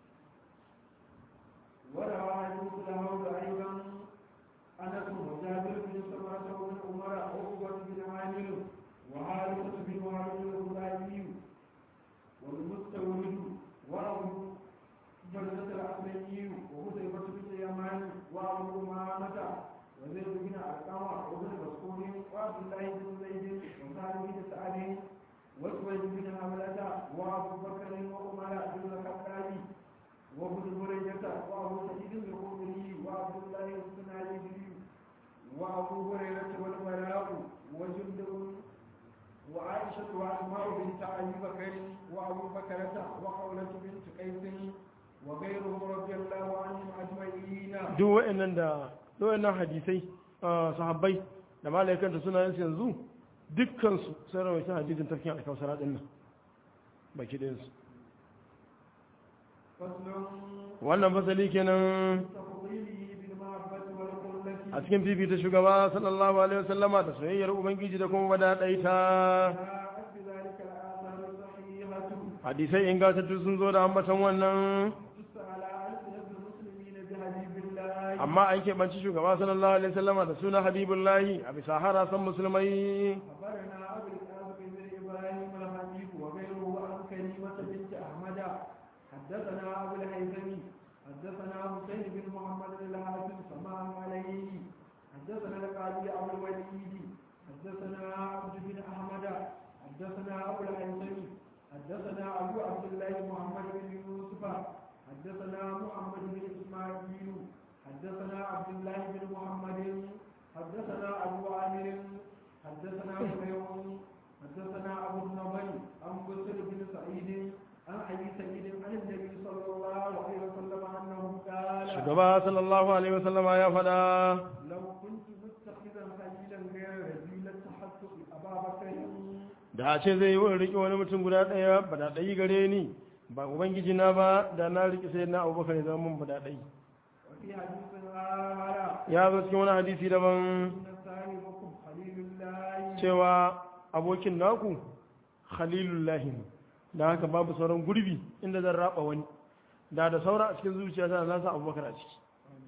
وروى حديث الهود أيضا أنس وجابر بن سمرة وابن عمر وعقبة بن عامر وحارثة بن وهب الخزاعي والمستورد وأبو بردة الأسلمي وحذيفة بن اليمان وأبو أمامة وزيد بن أرقم وابن مسعود وعبد الله بن زيد وسعد بن سعد وسويد بن حملة وأبو بكر وعمر بن الخطاب وابن هريرة وأبو سعيد الخدري وعبد الله السناجدي وأبو هريرة والبراء وجندب وعائشة وأسماء بنت أبي بكر وأبو بكرة وخولة بنت قيس وغيرهم رضي الله عنهم أجمعين duk wa'annan da duk wa'annan hadisai ah, sahabbai da malaikan da suna yansu yanzu dukkansu sun rawaita hadisin tafkin alkawasara din nan baki ɗayansu فصل wannan fasali kenan تفضيله بالمحبة والقلة a cikin fifita shugaba sallallahu alaihi wasallama da soyayyar ubangiji da kuma wadaɗaita جاءت بذلك الآثار الصحيحة hadisai ingantattu sun zo da ambatan wannan تدس على ألسنة المسلمين بحبيب الله amma an keɓanci shugaba sallallahu alaihi wasallama da suna habibullahi a bisa harasan musulmai أخبرنا أبو القاسم بن إبراهيم الحنيف وغيره عن كريمة بنت أحمد حدثنا أبو الهيثمي حدثنا حسين بن محمد الحافظ سماع عليه حدثنا أبو الوليد حدثنا عبد بن أحمد حدثنا أبو الهيثمي حدثنا أبو عبد الله محمد بن يوسف حدثنا محمد بن إسماعيل حدثنا عبد الله بن محمد حدثنا أبو عامر حدثنا حبيب حدثنا أبو النضر عن بصر بن سعيد عن أبي سعيد عن النبي صلى الله عليه وسلم أنه قال shugaba sallallahu alaihi wasallama ya faɗa لو كنت متخذا خليلا غير رجل لاتخذت أبا بكر da a ce zai yi wani riƙe wani mutum guda ɗaya ba da ɗayi gare ni ba ubangiji na ba da na riƙe sai na abubakar ya zama mun ba da ɗayi وفي حديث آخر ya zo cikin wani hadisi daban إن صاحبكم خليل الله cewa abokin naku khalilullahi ne da haka babu sauran gurbi inda zan raba wani da da saura a cikin zuciya ta na sa abubakar a ciki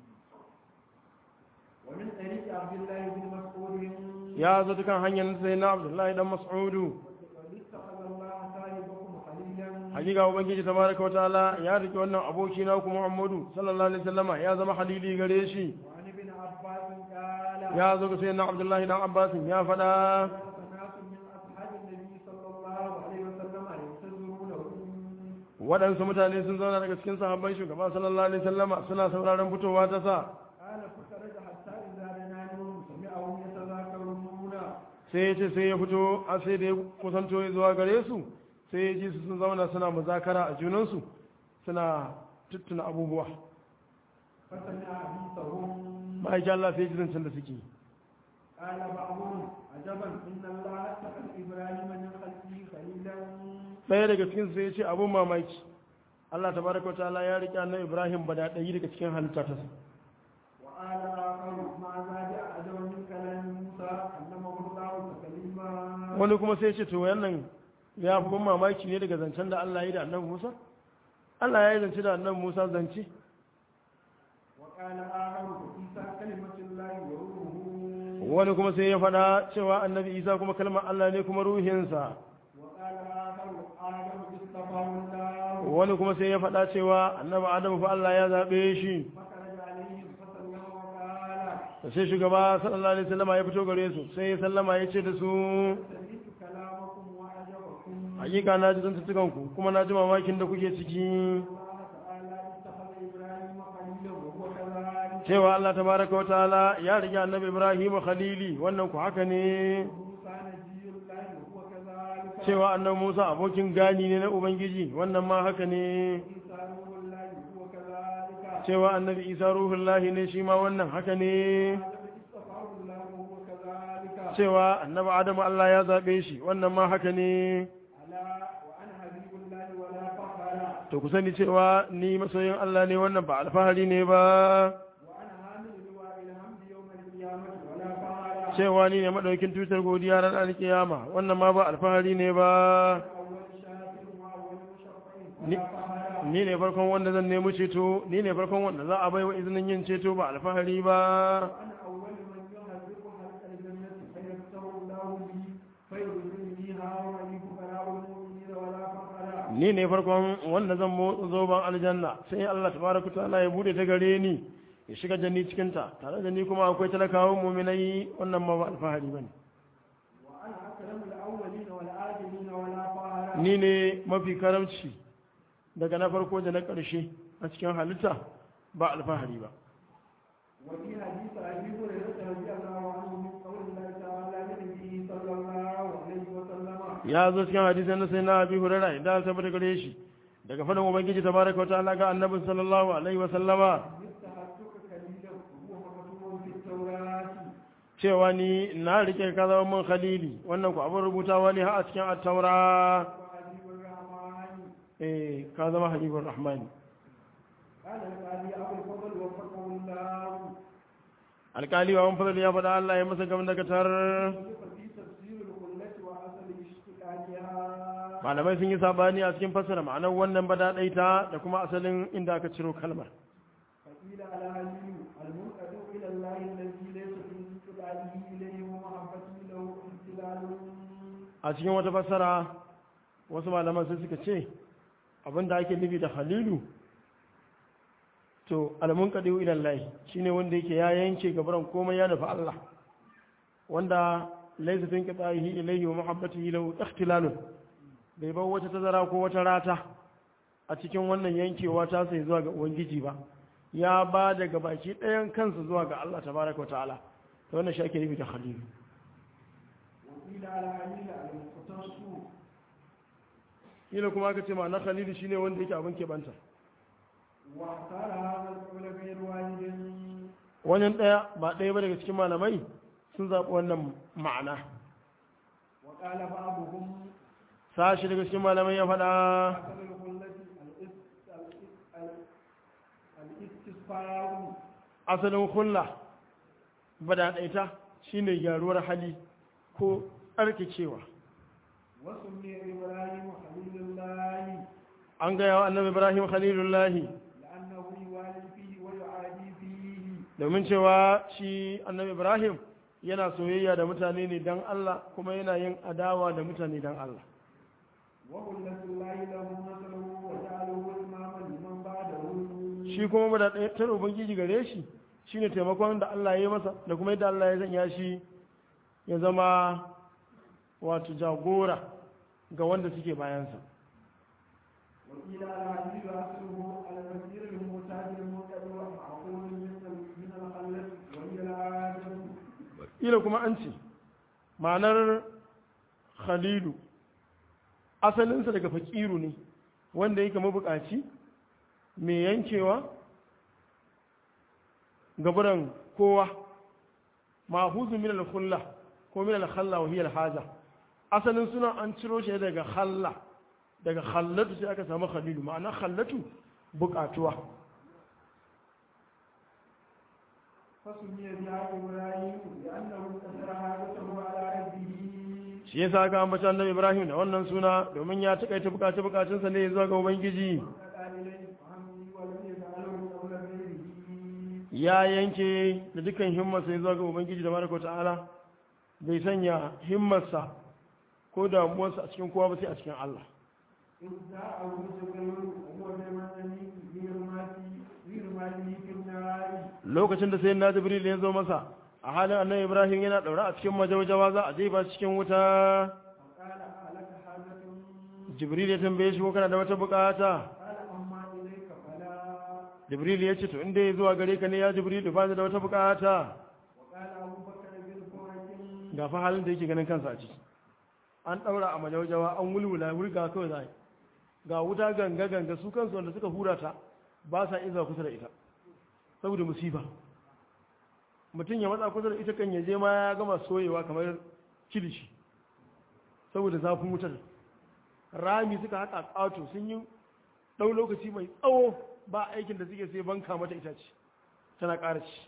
ومن طريق عبد الله بن مسعود ya zo ta kan hanyar sai na abdullahi dan mas'udu واتخذ الله صاحبكم خليلا hakika ubangiji tabaraka wa ta'ala ya rike wannan aboki naku muhammadu sallallahu alaihi wasallama ya zama halili gare shi وعن ابن عباس قال ya zo ga sayyidina abdullahi dan abbas ya faɗa ناس من أصحاب النبي صلى الله عليه وسلم ينتظرونه waɗansu mutane sun zauna daga cikin sahabban shugaba sallallahu alaihi wasallama suna sauraron fitowa ta sa قال فخرج حتى إذا دناهم سمعهم يتذاكرون sai ya ce sai ya fito a sai da ya kusanto ya zuwa gare su sai ya ji su sun zauna suna muzakara a junansu suna tuttuna abubuwa فسمع حديثهم ma'aikin Allah sai ya ji zancen da suke قال بعضهم عجبا إن الله اتخذ إبراهيم من خلقه خليلا ɗaya daga cikin sai ya ce abun mamaki Allah tabaraka wa ta'ala ya riƙe annabi Ibrahim bada ɗaya daga cikin halitta ta sa وقال آخر ما زاد عجبا من كلام موسى علمه الله تكليما wani kuma sai ya ce to wannan ya fi ban mamaki ne daga zancen da Allah ya yi da annabi Musa Allah ya yi zance da annabi Musa zance وقال آخر عيسى كلمة الله وروحه wani kuma sai ya faɗa cewa annabi Isa kuma kalmar Allah ne kuma ruhinsa وقال آخر آدم اصطفاه الله wani kuma sai ya faɗa cewa annabi Adamu fa Allah ya zaɓe shi فخرج عليهم فسلم وقال da sai shugaba sallallahu alaihi wasallam ya fito gare su sai ya sallama ya ce da su سمعت كلامكم وعجبكم hakika na ji zantattukan ku kuma na ji mamakin da kuke ciki الله تعالى اتخذ إبراهيم خليلا وهو كذلك cewa Allah tabaraka wa ta'ala ya rige annabi Ibrahim khalili wannan ku haka ne موسى نبي الله وهو كذلك cewa annabi Musa abokin gani ne na ubangiji wannan ma haka ne عيسى روح الله وهو كذلك cewa annabi Isa ruhullahi ne shi ma wannan haka ne آدم اصطفاه الله وهو كذلك cewa annabi Adamu Allah ya zabe shi wannan ma haka ne ألا وأنا حبيب الله ولا فخر to ku sani cewa ni masoyin Allah ne wannan ba alfahari ne ba وأنا حامل لواء الحمد يوم القيامة ولا فخر cewa ni ne madaukin tutar godiya ran alkiyama wannan ma ba alfahari ne ba أول شاكر وأول مشفع ni ولا فخر ni ne farkon wanda zan nemi ceto ni ne farkon wanda za a baiwa izinin yin ceto ba alfahari ba وأنا أول من يهلك حلق الجنة فيفتح الله بي فيرزقنيها ومن فقراء المؤمنين ولا فخر ni ne farkon wanda zan motsa zoban aljanna sai Allah tabaraka ta'ala ya bude ta gare ni ya shiga janni cikin ta tare da ni kuma akwai talakawan mu'minai wannan ma ba alfahari bane وأنا أكرم الأولين والآخرين ولا فخر ni ne mafi karamci daga na farko da na ƙarshe a cikin halitta ba alfahari ba وفي حديث أبي هريرة رضي الله عنه من قول الله تعالى لنبيه صلى الله عليه وسلم ya zo cikin hadisin na sai na abi hurara idan ta tabbata gare shi daga fadin ubangiji tabaraka wa ta'ala ga annabi sallallahu alaihi wa sallama اتخذتك خليلا وهو مكتوب في التوراة cewa ni na rike ka zama mun khalili wannan ku abin rubutawa ne har a cikin at-taura وحبيب الرحمن eh ka zama habibur rahmani قال القاضي أبو الفضل وفقه الله alkali wa fadl ya faɗa Allah ya masa gam daga tar وكيف في تفسير الخلة وأصل اشتقاقها malamai sun yi sabani a cikin fassara ma'anar wannan badadaita da kuma asalin inda aka ciro kalmar فقيل على علي المنقذ إلى الله الذي ليس في انقلاله إليه ومحبته له امتلال a cikin wata fassara wasu malaman sai suka ce abinda ake nufi da halilu to alamun kadiu ila Allah shine wanda yake ya yanke gabaran komai ya nufi Allah wanda laysa fi qita'ihi ilayhi wa muhabbatihi lahu ikhtilalun bai bar wata tazara ko wata rata a cikin wannan yankewa ta sai zuwa ga ubangiji ba ya ba daga baki ɗayan kansa zuwa ga Allah tabaraka wa ta'ala ta wannan shi ake nufi da khalilu وقيل على عليل المختص kila kuma aka ce ma na khalilu shine wanda yake abin keɓanta واختار هذا القول غير واحد wannan ɗaya ba ɗaya ba daga cikin malamai sun zaɓi wannan ma'ana وقال بعضهم sashi daga cikin malamai ya faɗa أصل الخلة الاس- الاس- ال- الاستسفار asalin hulla badaɗaita shine gyaruwar hali ko tsarkakewa وسمي إبراهيم خليل الله an gaya wa annabi ibrahim khalilullahi لأنه يوالي فيه ويعادي فيه domin cewa shi annabi ibrahim yana soyayya da mutane ne don allah kuma yana yin adawa da mutane don allah وخلة الله له مثله وجعله إماما لمن بعده shi kuma badaɗaitar ubangiji gare shi shine taimakon da allah ya yi masa da kuma yadda allah ya sanya shi ya zama wato jagora ga wanda suke bayansa وقيل الحديث أصله المسير المعتاد المنقطع معقول من ال- من الخلة وهي العادة ila kuma an ce ma'anar khalilu asalinsa daga fakiru ne wanda yake mabukaci mai yankewa gaburan kowa mahuzu min al-khulla ko min al-khalla wa hiya al-haja asalin suna an ciro shi daga khalla daga khallatu sai aka samu khalilu ma'ana khallatu bukatuwa فسمي بها إبراهيم لأنه كسر حاجته على ربه shi yasa aka ambata annabi Ibrahim da wannan suna domin ya takaita bukace bukatunsa ne zuwa ga ubangiji وقال إليه فهمني ولم يجعله قول غيره ya yanke da dukkan himmarsa ya zuwa ga ubangiji da baraka ta'ala bai sanya himmarsa ko damuwarsa a cikin kowa ba sai a cikin Allah إذ جاءه جبريل وهو بمنزله بإرماتي بإرماته في النار lokacin da sayyidina Jibril ya zo masa a halin annabi Ibrahim yana daura a cikin majaujawa za a jefa shi cikin wuta فقال ألك حاجة Jibril ya tambaye shi ko kana da wata bukata قال أما إليك فلا Jibril ya ce to inda ya zuwa gare ka ne ya Jibril ba ni da wata bukata وقال أبو بكر بالفرج ga fa halin da yake ganin kansa a ciki an daura a majaujawa an wulwula wurga kawai za a yi. ga wuta ganga ganga su kansu wanda suka hura ta ba sa iza kusa da ita saboda musiba mutum ya matsa kusa da ita kan yaje ma ya gama soyewa kamar kilishi saboda zafin wutar rami suka haka ƙato sun yi ɗau lokaci mai tsawo ba aikin da suke sai banka mata itace tana ƙara ci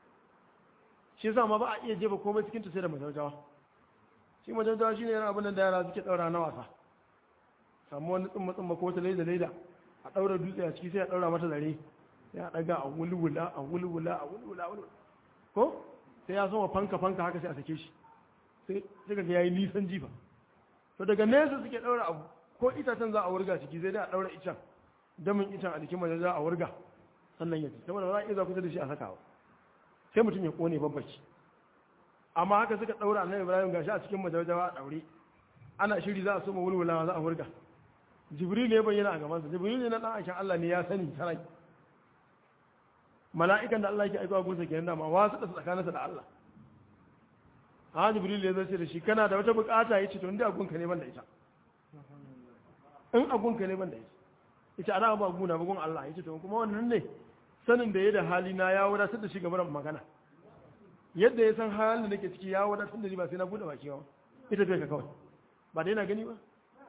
shi yasa ma ba a iya jefa komai cikin ta sai da majaujawa shi majaujawa shine yana abin da yara suke ɗaura na wasa samu wani tsumma tsumma ko wata laida laida a ɗaura dutse a ciki sai a ɗaura mata zare sai a ɗaga a wulwula a wulwula a wulwula a wulwula ko sai ya soma fanka fanka haka sai a sake shi sai sai ga yayi nisan jifa to daga nesa suke ɗaura abu ko itacen za a wurga ciki sai dai a ɗaura icen damin icen a jikin mace za a wurga sannan ya ci saboda ba za a iya za kusa da shi a sakawa sai mutum ya kone babbaci amma haka suka ɗaura annabi ibrahim gashi a cikin majawajawa a ɗaure ana shiri za a soma wulwulawa za a wurga jibril ya bayyana a gabansa jibril ne na ɗan aikin allah ne ya sani sarai mala'ikan da allah ke aikawa gunsa kenan dama wasu da tsakaninsa da allah a jibril ya zace da shi kana da wata bukata ya ce to inda agunka ne ban da ita in agunka ne ban da ita ita ana ba guna bugun allah ya ce to kuma wannan ne sanin da ya da hali na ya wadatar da shi game da magana yadda ya san halin da nake ciki ya wadatar da ni ba sai na bude baki ba ita bai ka kawai ba dai na gani ba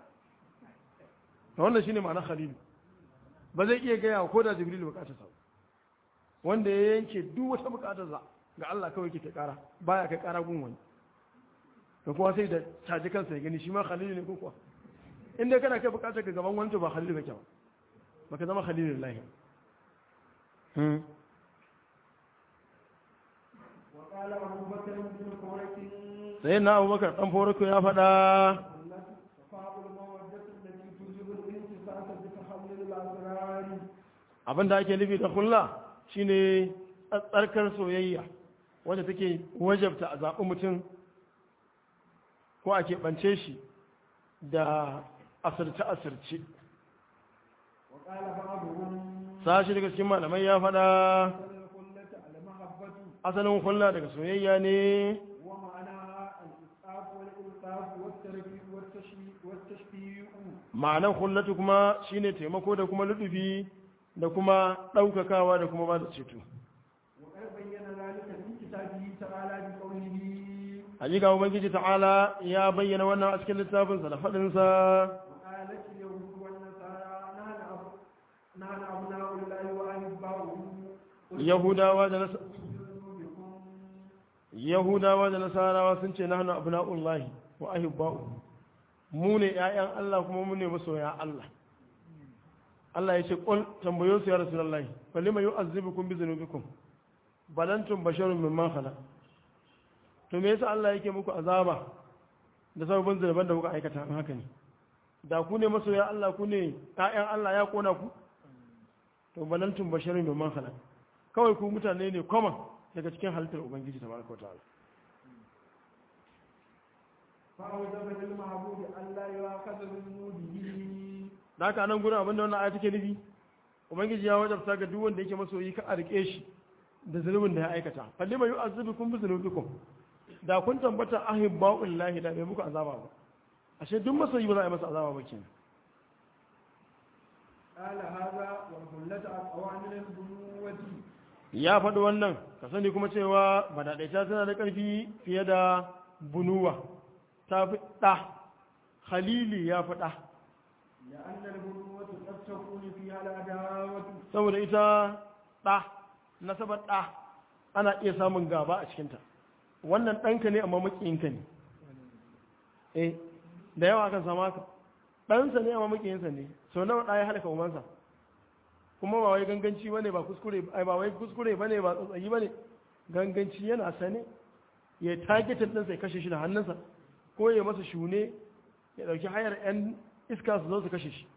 to wannan shine ma'ana khalil ba zai iya gaya ko da jibril bukatar sa wanda ya yanke duk wata bukatar sa ga Allah kawai ke kara baya kai kara gun wani da kuma sai da caji kansa ya gani shi ma khalil ne ko kuwa in dai kana kai bukatar ka gaban wani to ba khalil kake ba baka zama khalilullahi hmm وقال أبو بكر بن كورة sai na abubakar dan foroko ya faɗa صفاء المودة التي توجب الانتصاص بتحلل الأسرار abin da ake nufi da kulla shine tsarkar soyayya wanda take wajabta a zaɓi mutum ko a keɓance shi da asirce-asirce وقال بعضهم sashi daga cikin malamai ya faɗa أصل الخلة المحبة asalin hulla daga soyayya ne ومعناها الإسعاف والإلطاف والتربية والتشبيه والتشبيه ma'anar hullatu kuma shine taimako da kuma lutufi da kuma ɗaukakawa da kuma ba da ceto وقد بين ذلك في كتابه تعالى بقوله hakika ubangiji ta'ala ya bayyana wannan a cikin littafinsa da faɗinsa وقالت اليهود والنصارى نحن أب- نحن أبناء الله وأحباؤه قل yahudawa da nas- بذنوبكم yahudawa da nasarawa sun ce nahnu abna'ullahi wa ahibba'u mu ne ƴaƴan Allah kuma mu ne masoya Allah Allah ya ce qul tambayo su ya rasulullahi falima yu'azzibukum bi dhunubikum balantum basharun mimman khalaq to me yasa Allah yake muku azaba da sababin zunuban da kuka aikata in haka ne da ku ne masoya Allah ku ne ƴaƴan Allah ya kona ku to balantum basharun mimman khalaq kawai ku mutane ne common daga cikin halittar ubangiji tabaraka wa ta'ala فأوجب للمعبود ألا يؤاخذ بذنوبه da haka nan gurin abinda wannan aya take nufi ubangiji ya wajabta ga duk wanda yake masoyi ka a rike shi da zunubin da ya aikata falli mai yu'azzibukum bi zunubikum da kun tambata ahibba'ul lahi da bai muku azaba ba ashe duk masoyi ba za a yi masa azaba ba kenan قال هذا والخلة أقوى من البنوة ya faɗi wannan ka sani kuma cewa badaɗaita tana da ƙarfi fiye da bunuwa ta fi ɗa khalili ya fi ɗa لأن البنوة قد تكون فيها العداوة saboda ita ɗa nasabar ɗa ana iya samun gaba a cikinta wannan ɗanka ne amma makiyinka ne eh da yawa kan sama haka ɗansa ne amma makiyinsa ne sau nawa ɗaya halaka umarsa kuma ba wai ganganci bane ba kuskure ai ba wai kuskure bane ba tsatsayi bane ganganci yana sane ya targetin ɗinsa ya kashe shi da hannunsa ko ya masa shune ya ɗauki hayar 'yan iska su zo su kashe shi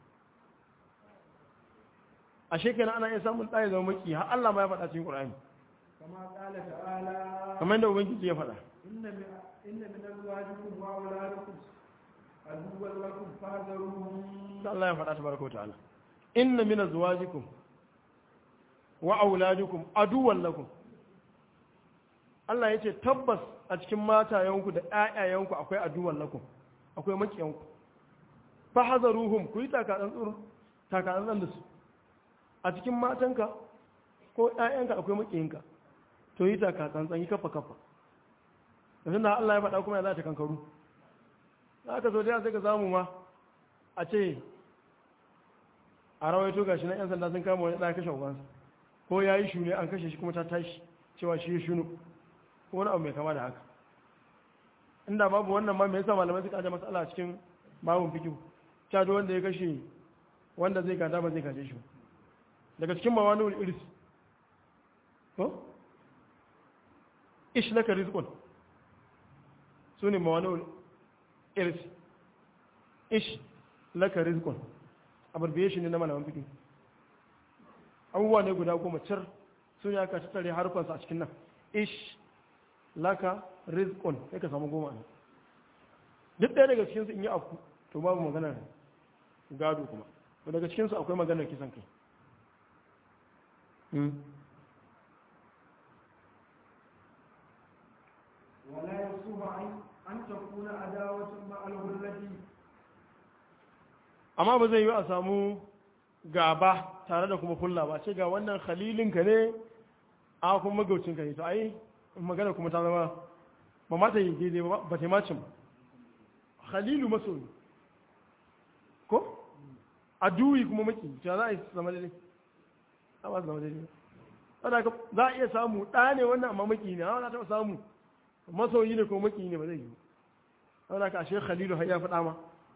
a shekara ana iya samun ɗaya zama maki har Allah ma ya faɗa cikin Qur'ani كما قال تعالى kamar yadda ubangiji ya faɗa إن من إن من أزواجكم وأولادكم عدوا لكم فاحذروهم da Allah ya faɗa tabaraka wa ta'ala inna min azwajikum wa auladukum aduwwan lakum Allah ya ce tabbas a cikin matayenku da ƴaƴayenku akwai aduwwan lakum akwai makiyanku fa hazaruhum ku yi takadan tsuru takadan da su a cikin matanka ko ƴaƴanka akwai makiyinka to yi takadan tsan yi kafa kafa yanzu da Allah ya faɗa kuma ya za ta kankaru za ka so da sai ka samu ma a ce a rawaito gashi na 'yan sanda sun kama wani ɗaya kashe ubansa ko ya yi shune an kashe shi kuma ta tashi cewa shi ya shunu ko wani abu mai kama da haka inda babu wannan ma mai yasa malamai suka aje matsala a cikin babun fikihu cewa duk wanda ya kashe wanda zai gada ba zai gaje shi ba. daga cikin mawanul iris ko ish laka rizqun su ne mawanul iris ish laka rizqun abbreviation ne na malaman fiqh abubuwa ne guda goma cir sun ya ka tattare harfansa a cikin nan ish laka rizqun sai ka samu goma ne duk ɗaya daga cikinsu in yi afku to babu maganar gado kuma to daga cikinsu akwai maganar kisan kai ولا يصوب عن أن تكون عداوة مع الغلة amma ba zai yi a samu gaba tare da kuma kulla ba ce ga wannan khalilinka ne a kuma magaucinka ne to ai magana kuma ta zama ba ma ta yi daidai ba ba ta yi macin ba khalilu masoyi ko aduwi kuma maki ta za a yi su zama daidai a ba su zama daidai ba ka za a iya samu ɗa ne wannan amma maki ne amma za ta samu masoyi ne ko maki ne ba zai yi ba ka ashe khalilu har ya faɗa ma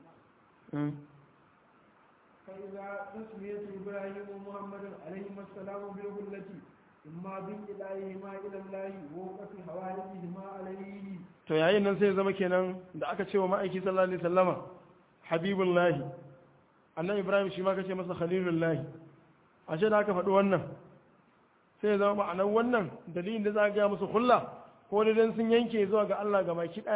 فإذا تسمية إبراهيم ومحمد عليهما السلام بالغلة إما بإلههما إلى الله ووقف حوالتهما عليه to yayin nan sai ya zama kenan da aka ce wa ma'aiki sallallahu alaihi sallama habibullahi annan ibrahim shi ma kace masa khalilullahi ashe da aka faɗi wannan sai ya zama ma'anar wannan dalilin da za a gaya musu hulla ko da dan sun yanke zuwa ga Allah ga baki ɗaya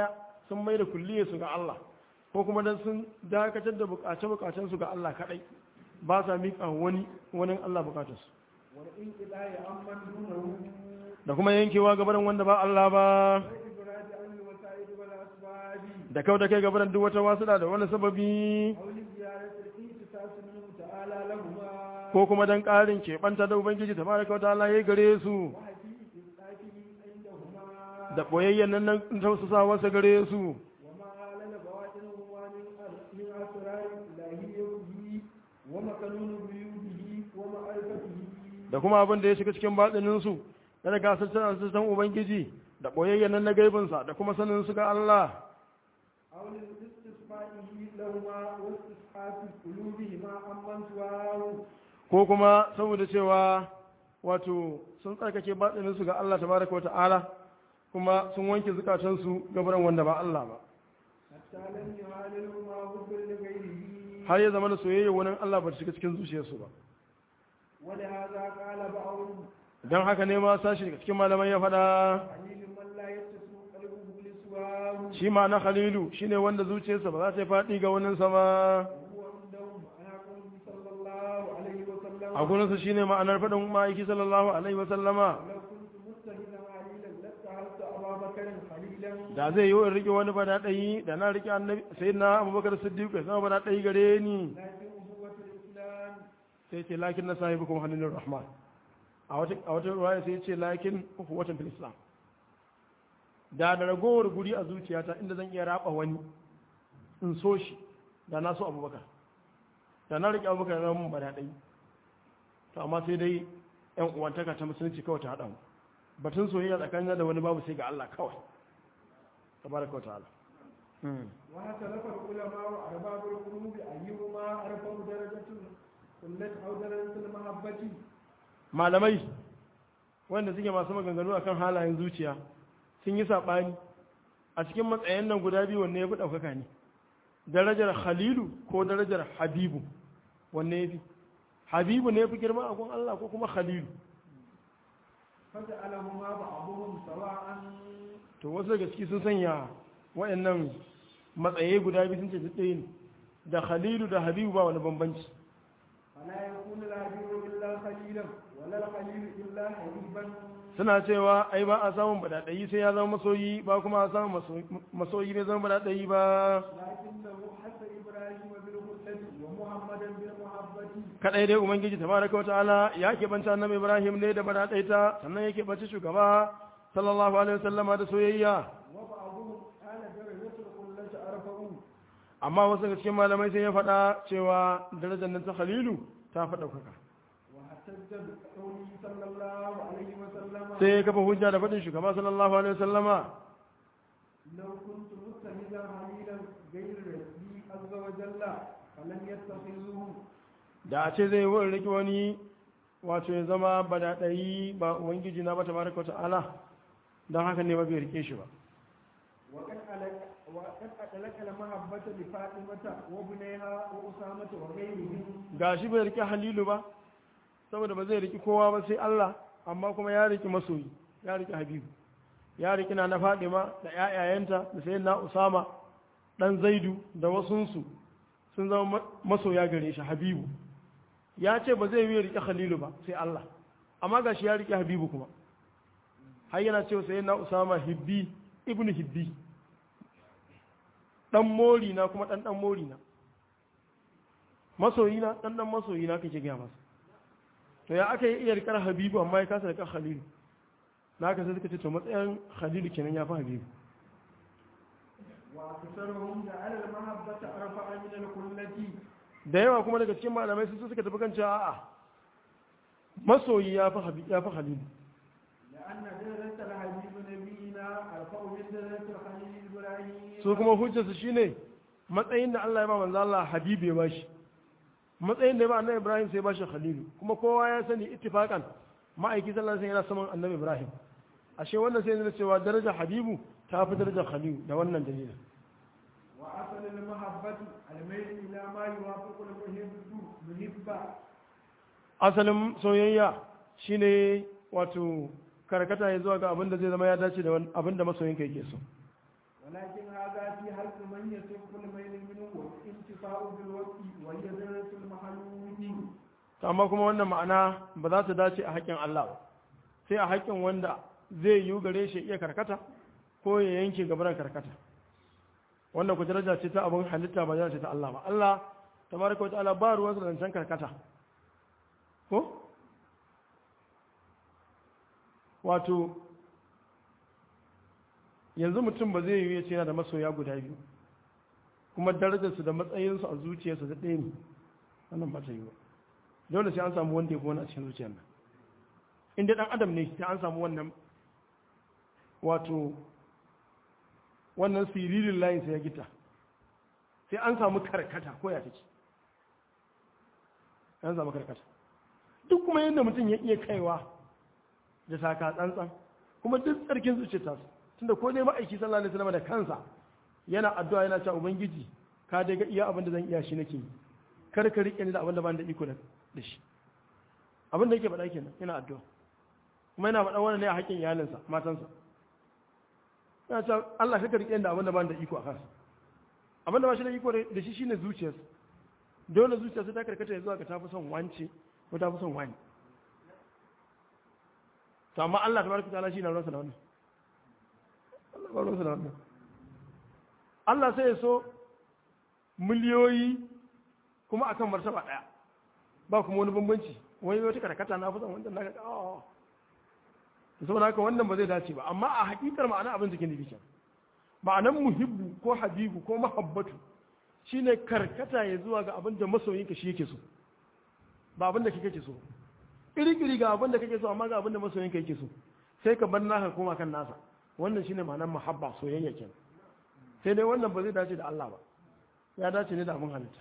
sun mai da kulliye su ga Allah ko kuma dan sun dakatar da bukace bukacen su ga Allah kadai ba sa miƙa wani wani Allah bukatar su والانقطاع عمن دونه da kuma yankewa gabaran wanda ba Allah ba والإبراز عن الوسائل والأسباب da kau da kai gabaran duk wata wasuɗa da wani sababi أو لزيارة الاختصاص منه تعالى لهما ko kuma dan ƙarin keɓanta da ubangiji tabaraka wa ta'ala ya gare su وحقيقة إسقاطه عندهما da boyayyen nan nan tausasawarsa gare su وما أعلن بواطنهما من من أسرار إلهيته ومكنون بيوته ومعرفته da kuma abin da ya shiga cikin batsinin su da daga sassan ubangiji da boyayyen nan na gaibinsa da kuma sanin su ga Allah أو لاستسقائه لهما واستصحاب قلوبهما عمن سواه ko kuma saboda cewa wato sun tsarkake batsinin su ga Allah tabaraka wa ta'ala kuma sun wanke zukatansu gabaran wanda ba Allah ba حتى لم يعاللهما حب لغيره har ya zama da soyayya wani Allah ba ta shiga cikin zuciyarsu ba ولهذا قال بعضهم don haka ne ma sashi daga cikin malamai ya faɗa قليل من لا يتسم قلبه لسواه shi ma na khalilu shine wanda zuciyarsa ba za ta yi faɗi ga wani sama وهو عندهم على قوله صلى الله عليه وسلم a gurinsa shine ma'anar faɗin ma'aiki sallallahu alaihi wasallama لو كنت متخذا عليلا لاتخذت ابا بكر خليلا da zai yi in riƙe wani bada ɗayi da na riƙe annabi sai na abubakar siddiq ya zama bada ɗayi gare ni لكن أبوة الإسلام sai ce lakin na sahibi kuma hannun rahman a wata a wata ruwaya sai ce lakin watan fil islam da da ragowar guri a zuciyata inda zan iya raba wani in so shi da na so abubakar da na riƙe abubakar na mun bada ɗayi to amma sai dai yan uwantaka ta musulunci kawai ta haɗa mu batun soyayya tsakanin da wani babu sai ga Allah kawai tabaraka wa ta'ala واختلف العلماء أرباب القلوب أيهما أرفع درجة قلت أو درجة المحبة malamai wanda suke masu maganganu akan halayen zuciya sun yi saɓani a cikin matsayin nan guda biyu wanne ya fi ɗaukaka ne darajar khalilu ko darajar habibu wanne ya fi habibu ne ya fi girma a gun Allah ko kuma khalilu فجعلهما بعضهم سواء to wasu daga ciki sun sanya waɗannan matsayi guda biyu sun ce duk ɗaya ne da khalilu da habibu ba wani bambanci فلا يكون الحبيب إلا خليلا ولا الخليل إلا حبيبا suna cewa ai ba a samun badaɗayi sai ya zama masoyi ba kuma a samun masoyi bai zama badaɗayi ba لكنه حتى إبراهيم بالخلة ومحمدا بالمحبة kadai dai ubangiji tabaraka wataala ya keɓanta annabi ibrahim ne da badaɗaita sannan ya keɓanci shugaba sallallahu alaihi wasallama da soyayya وبعضهم قال درجة الخلة أرفع amma wasu daga cikin malamai sai ya faɗa cewa darajar nan ta khalilu ta faɗa kuka واحتج بقوله صلى الله عليه وسلم sai ya kafa hujja da faɗin shugaba sallallahu alaihi wasallama لو كنت متخذا خليلا غير ربي عز وجل فلم يتخذوه da a ce zai yi wani riki wani wato ya zama badaɗayi ba ubangiji na ba tabaraka wataala don haka ne ba bai rike shi ba وقد ألك وقد أدلك المحبة لفاطمة وابنها وأسامة وغيرهم ga shi bai rike halilu ba saboda ba zai riki kowa ba sai Allah amma kuma ya riki masoyi ya riki habibu ya riki na na fadima da ƴaƴayenta da sai na usama dan zaidu da wasunsu sun zama ma- masoya gare shi habibu ya ce ba zai yi riki halilu ba sai Allah amma ga shi ya riki habibu kuma har yana cewa sai na usama hibbi ibnu hibbi dan mori na kuma dan dan mori na masoyina dan dan masoyina kake gaya masa to ya aka yi iya rikar habibu amma ya kasa rikar khalilu na haka sai suka ce to matsayin khalilu kenan ya fi habibu وأكثرهم جعل المحبة أرفع من الخلة da yawa kuma daga cikin malamai sun suka tafi kan cewa a'a masoyi ya fi habi ya fi khalilu لأن درجة الحبيب نبينا أرفع من درجة الخليل إبراهيم su kuma hujjarsu shine matsayin da Allah ya ba manzo Allah habibu ya bashi matsayin da ya ba annabi Ibrahim sai ya bashi khalilu kuma kowa ya sani ittifaqan ma'aiki sallallahu alaihi wasallam yana saman annabi Ibrahim ashe wannan sai yana cewa darajar habibu ta fi darajar khalilu da wannan dalilin وأصل المحبة الميل إلى ما يوافق المحب محبة asalin soyayya shine wato karkata ya zuwa ga abin da zai zama ya dace da wani- abin da masoyinka yake so ولكن هذا في حق من يصف الميل منه والانتفاع بالوقت وهي درجة المحلول amma kuma wannan ma'ana ba za ta dace a haƙƙin Allah ba sai a haƙƙin wanda zai yi gare shi iya karkata ko ya yanke gabaran karkata wannan ku daraja ce ta abin halitta ba daraja ce ta Allah ba Allah tabaraka wa ta'ala ba ruwan zancen karkata ko wato yanzu mutum ba zai yi ya ce yana da masoya guda biyu kuma darajarsu da matsayinsu a zuciyarsu da ɗaya ne wannan ba ta yi ba dole sai an samu wanda ya fi wani a cikin zuciyar nan inda ɗan adam ne sai an samu wannan wato wannan siririn layin sai ya gita sai an samu karkata ko ya take an samu karkata duk kuma yadda mutum ya iya kaiwa da saka tsantsan kuma duk tsarkin zuciya ta su tunda ko dai ma'aiki sallallahu alaihi wasallam da kansa yana addu'a yana cewa ubangiji ka dai ga iya abin da zan iya shi nake yi kar ka rike ni da abin da ban da iko da shi abin da yake faɗa kenan yana addu'a kuma yana faɗa wannan ne a haƙƙin iyalinsa matansa yana cewa Allah ka rike ni da abin da ban da iko a kansa abin da ba shi da iko da shi shine zuciyarsa dole zuciyarsa ta karkata ya zuwa ga tafi son wance ko tafi son wani to amma Allah tabaraka ta'ala shi na ruwansa da wannan Allah ba ruwansa da wannan Allah sai ya so miliyoyi kuma akan martaba daya ba kuma wani bambanci wani wata karkata na fusan wanda naka oh saboda haka wannan ba zai dace ba amma a hakikar ma'ana abin da ke nufi kenan ma'anan muhibbu ko habibu ko mahabbatu shine karkata ya zuwa ga abin da masoyinka shi yake so ba abin da kake ke so iri-iri ga abin da kake so amma ga abin da masoyinka yake so sai ka bar naka koma kan nasa wannan shine ma'anar muhabba soyayya kenan sai dai wannan ba zai dace da Allah ba ya dace ne da abin halitta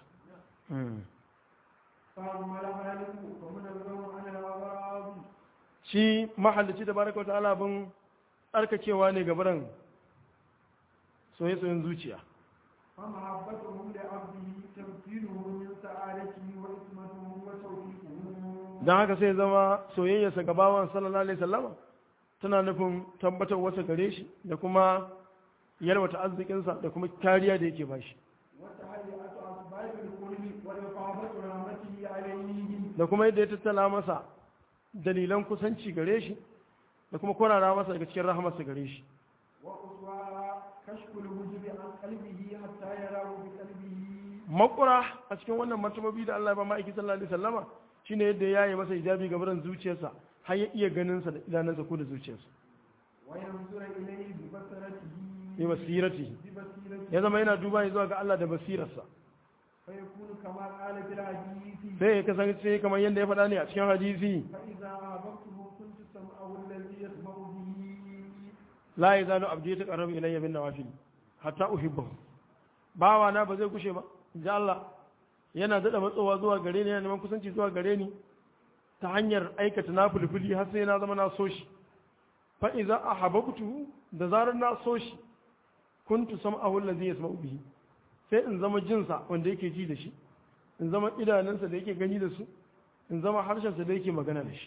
shi mahallaci da baraka wata ala abin tsarkakewa ne gabaran soye-soyen zuciya فمحبتهم لعبده تمثيله من سعادته وإسمته وتوفيقه don haka sai zama soyayyarsa ga bawan sallallahu alaihi sallama tana nufin tabbatar wasa gare shi da kuma yalwata arzikinsa da kuma kariya da yake bashi وتهيئة أسباب الكل وإفاضة رحمته عليه da kuma yadda ya tattala masa dalilan kusanci gare shi da kuma kwarara masa daga cikin rahamarsa gare shi وأسوأ كشف الوجب عن قلبه حتى يراه بقلبه makura a cikin wannan martababi da Allah ya ba ma'aiki sallallahu alaihi wasallama shine yadda ya yi masa hijabi ga barin zuciyarsa har ya iya ganin sa da idanunsa ko da zuciyarsa وينظر إليه ببصرته bi basirati ببصيرته ya zama yana duba zuwa ga Allah da basirarsa فيكون كما قال في الحديث sai ya kasance kamar yadda ya faɗa ne a cikin hadisi فإذا أحببته كنت سمعه الذي يسمع به la yazalu abdi yataqarrabu ilayya bin nawafil hatta uhibbahu bawa na ba zai kushe ba inji Allah yana dada matsowa zuwa gare ni yana neman kusanci zuwa gare ni ta hanyar aikata nafilfili har sai na zama na so shi fa idza ahabbtu da zarar na so shi kuntu sam'ahu allazi yasma'u bihi sai in zama jinsa wanda yake ji da shi in zama idanunsa da yake gani da su in zama harshensa da yake magana da shi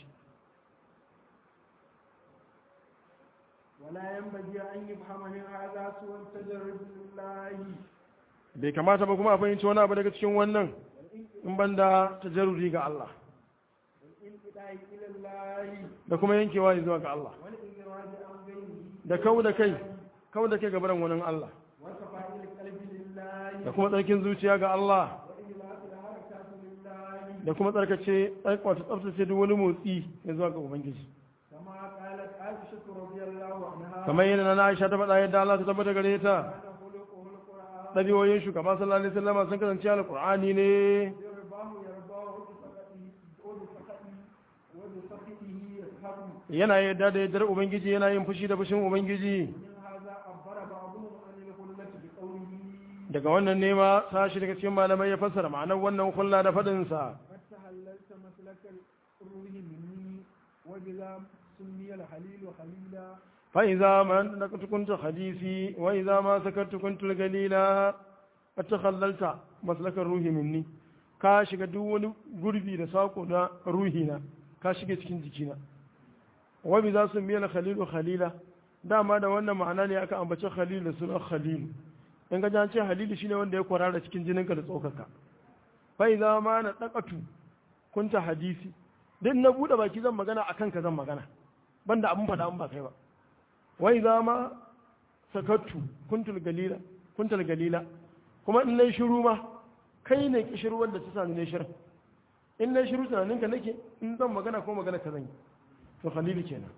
ولا ينبغي أن يفهم من هذا سوى التجرد لله bai kamata ba kuma a fahimci wani abu daga cikin wannan in banda tajarruri ga Allah والانقطاع إلى الله da kuma yankewa zuwa ga Allah والإنقراض عن غيره da kau da kai kau da kai gabaran wani Allah وصفاء القلب لله da kuma tsarkin zuciya ga Allah وإخلاص الحركات لله da kuma tsarkace wato tsaftace duk wani motsi ya zuwa ga Ubangiji كما قالت عائشة رضي الله عنها kamar yadda na Aisha ta faɗa yadda Allah ta tabbata gare ta كان خلقه القرآن ɗabi'oyin shugaba sallallahu alaihi wasallam sun kasance alqur'ani ne يرباه يرباه بسخطه وبسخطه وبسخطه يسخط yana yadda da yaddar Ubangiji yana yin fushi da fushin Ubangiji من هذا عبر بعضهم عن الخلة بقوله daga wannan nema sashi daga cikin malamai ya fassara ma'anar wannan kulla da faɗinsa قد تحللت مسلك الروح مني وبذا سمي الحليل خليلا فإذا ما أنك كنت حديثي وإذا ما سكرت كنت القليلا فتخللت مسلك الروح مني ka shiga duk wani gurbi da sako na ruhina ka shiga cikin jikina wabi za su miyar khalilu khalila dama da wannan ma'ana ne aka ambaci khalil da sunan khalil in ga an ce halili shine wanda ya kwarara cikin jininka da tsokaka fa idza ma na daqatu kunta hadisi din na bude baki zan magana akan ka zan magana banda abun fada an ba kai ba wa idza ma sakattu kuntul galila kuntul galila kuma in nayi shiru ma kai ne kishiru wanda ta sani ne shirin in nayi shiru tunaninka nake in zan magana ko magana ka zan yi to khalili kenan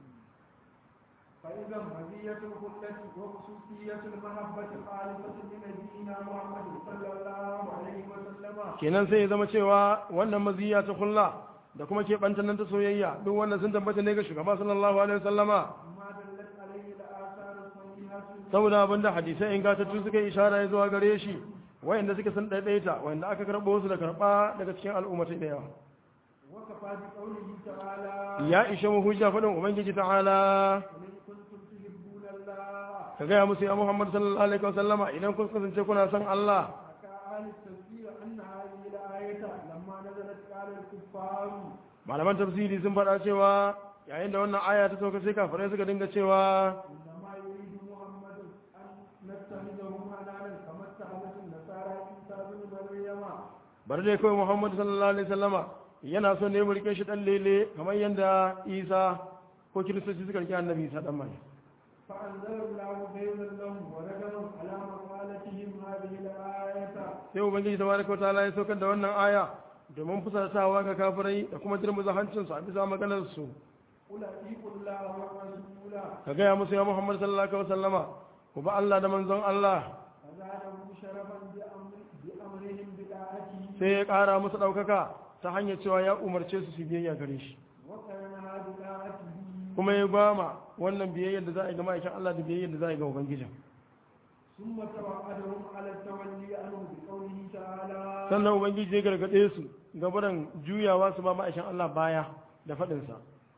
فإذا مزية الخلة وخصوصية المحبة خالصة لنبينا محمد صلى الله عليه وسلم kenan sai ya zama cewa wannan maziya ta kulla da kuma ke nan ta soyayya duk wannan sun tabbata ne ga shugaba sallallahu alaihi wasallama ما دلت عليه الآثار الصحيحة saboda abinda hadisai ingantattu suka yi ishara ya zuwa gare shi wayanda suka san ɗaiɗaita wayanda aka karɓo su da karɓa daga cikin al'ummatai da yawa وكفى بقوله تعالى ya ishe mu hujja faɗin ubangiji ta'ala قل إن كنتم تحبون الله ka gaya musu ya muhammad sallallahu alaihi wasallama idan kun kasance kuna son Allah حكى أهل التفسير أن هذه الآية لما نزلت قال الكفار malaman tafsiri sun faɗa cewa yayin da wannan aya ta sauka sai kafirai suka dinga cewa إنما يريد محمد أن نتخذه حلالا كما اتخذت النصارى عيسى بن مريم bari dai kawai muhammad sallallahu alaihi wasallama yana son ne mu rike shi dan lele kamar yadda isa ko kiristoci suka rike annabi isa dan mai فأنزل الله بينا لهم ورجلا على مقالتهم هذه الآية sai ubangiji tabaraka wataala ya saukar da wannan aya domin fusatawa ga kafirai da kuma jirmuza hancin su a bisa maganar su قل أطيعوا الله والرسول ka gaya musu ya muhammad sallallahu alaihi wasallama ku ba Allah da manzon Allah فزادهم شرفا بأمر بأمرهم بطاعته sai ya ƙara musu ɗaukaka ta hanyar cewa ya umarce su su biyayya gare shi وقرنها بطاعته kuma ya gwama wannan biyayyar da za a yi ga ma'aikin Allah da biyayyar da za a yi ga ubangijin ثم توعدهم على التولي عنه بقوله تعالى sannan ubangiji ya gargaɗe su gabaran juyawa su ba ma'aikin Allah baya da faɗinsa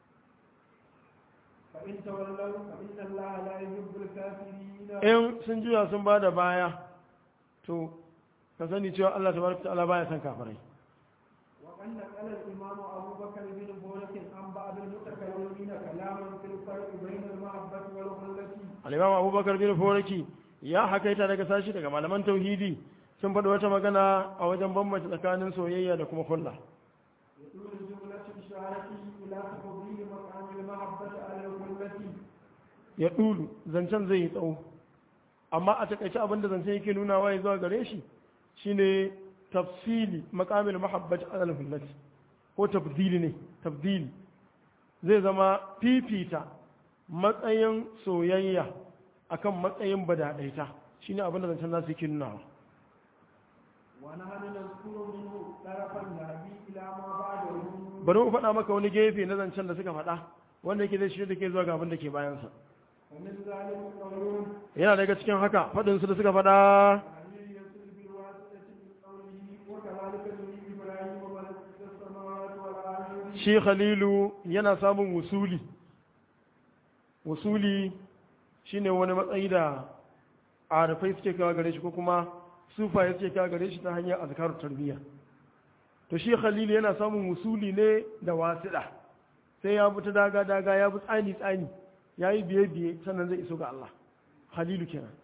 فإن تولوا فإن الله لا يحب الكافرين in sun juya sun ba da baya to ka sani cewa Allah tabaraka ta'ala baya son kafirai وقد نقل الإمام أبو بكر بن بورك عن بعض المتكلمين كلاما في الفرق بين المحبة والخلة al-imam abubakar bin foraki ya hakaita daga sashi daga malaman tauhidi sun faɗi wata magana a wajen bambanta tsakanin soyayya da kuma kulla يقول جملة إشارته إلى تفضيل مقام المحبة على الخلة ya ɗulu zancen zai yi tsawo amma a takaice abinda zancen yake nuna wa zuwa gare shi shine tafsili makamin mahabbat alal hullati ko tabdili ne tabdili zai zama fifita matsayin soyayya akan matsayin badadaita shine abinda zancen nasu yake nunawa ونحن نذكر منه طرفا نهدي إلى ما بعده bari mu faɗa maka wani gefe na zancen da suka faɗa wanda yake zai shirya da ke zuwa ga abin da ke bayansa ومن ذلك قولهم yana daga cikin haka faɗinsu da suka faɗa علي يصل بالواسطة من قوله وكذلك نري إبراهيم ملكوت السماوات والأرض shi khalilu yana samun wusuli wusuli shine wani matsayi da arifai suke kawo gare shi ko kuma sufaye suke kawo gare shi ta hanyar azkarun tarbiyya to shi khalilu yana samun wusuli ne da wasiɗa sai ya bi ta daga daga ya bi tsani tsani ya yi biye biye sannan zai iso ga Allah khalilu kenan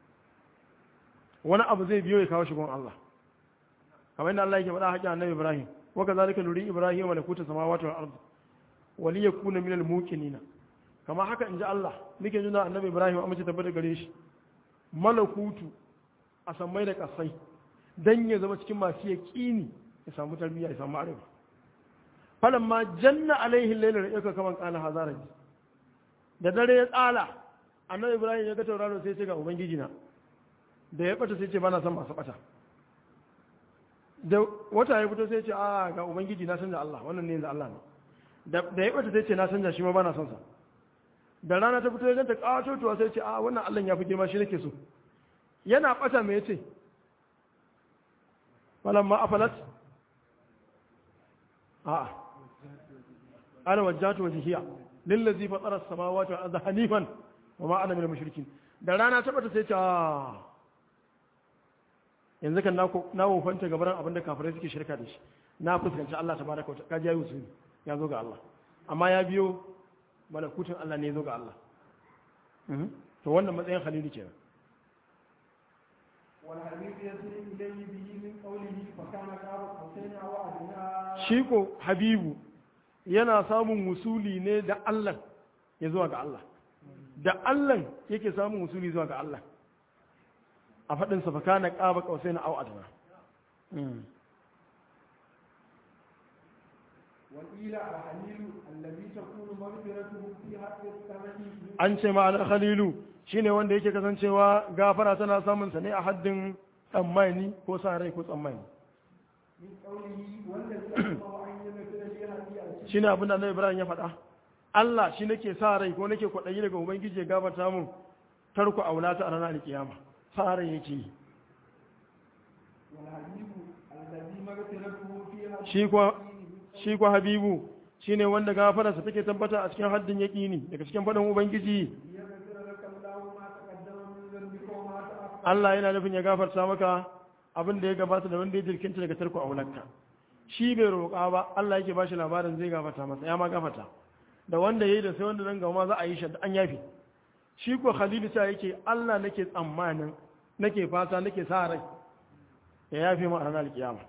wani abu zai biyo ya kawo shigon Allah kamar yadda Allah yake faɗa haƙƙin annabi Ibrahim wa kazalika nuri Ibrahim malakuta samawati wal ard wa li yakuna minal muqinina kama haka inji Allah muke nuna annabi Ibrahim amince tabbata gare shi malakutu a sammai da kasai dan ya zama cikin masu yaqini ya samu tarbiyya ya samu arewa falamma janna alaihi al-layl yaka kaman kana hazaraji da dare ya tsala annabi Ibrahim ya ga tauraro sai ya ce ga ubangiji na da ya bata sai ce bana son masu bata da wata ya fito sai ce a ga ubangiji na canza Allah wannan ne yanzu Allah ne da da ya bata sai ce na canza shi ma bana son sa da rana ta fito ya ganta kawatotuwa sai ce a wannan Allah ya fi girma shi nake so yana bata me yace falamma afalat a ana wajjatu wajhiya lillazi fatara as-samawati wal arda hanifan wa ma ana minal mushrikin da rana ta bata sai ce a yanzu kan na wofanta gabaran abin da kafirai suke shirka da shi na fuskanci Allah ta baraka wata kaji ya yi ya zo ga Allah amma ya biyo malakutun Allah ne ya zo ga Allah to wannan matsayin khalilu kenan والحبيب يصل إليه به من قوله فكان قاب قوسين أو أدنى shi ko habibu yana samun wusuli ne da Allah ya zuwa ga Allah da Allah yake samun wusuli zuwa ga Allah a faɗin sa fakana qaba qausain aw adna وقيل الحليل الذي تكون مغفرته في حق الثمن an ce ma'anar khalilu shine wanda yake kasancewa gafara tana samun sa ne a haddin tsammani ko sa rai ko tsammani من قوله والذي أسمع أن يغفر لي هدي shine abin da Annabi Ibrahim ya faɗa Allah shi nake sa rai ko nake kwaɗayi daga ubangiji ya gafarta mun tarku aulata a ranar alkiyama sa rai yake yi والحبيب الذي مغفرته في حق shi kuwa shi kuwa habibu shine wanda gafararsa take tabbata a cikin haddin yaƙini daga cikin faɗin ubangiji ليغفر لك الله ما تقدم من ذنبك وما تأخر Allah yana nufin ya gafarta maka abin da ya gabata da wanda ya jirkinta daga tarko aulanka shi bai roƙa ba Allah yake bashi labarin zai gafarta masa ya ma gafarta da wanda yayi da sai wanda nan gama za a yi shi an yafi shi ko Khalilu ta yake Allah nake tsammanin nake fata nake sa rai ya yafi mu a ranar kiyama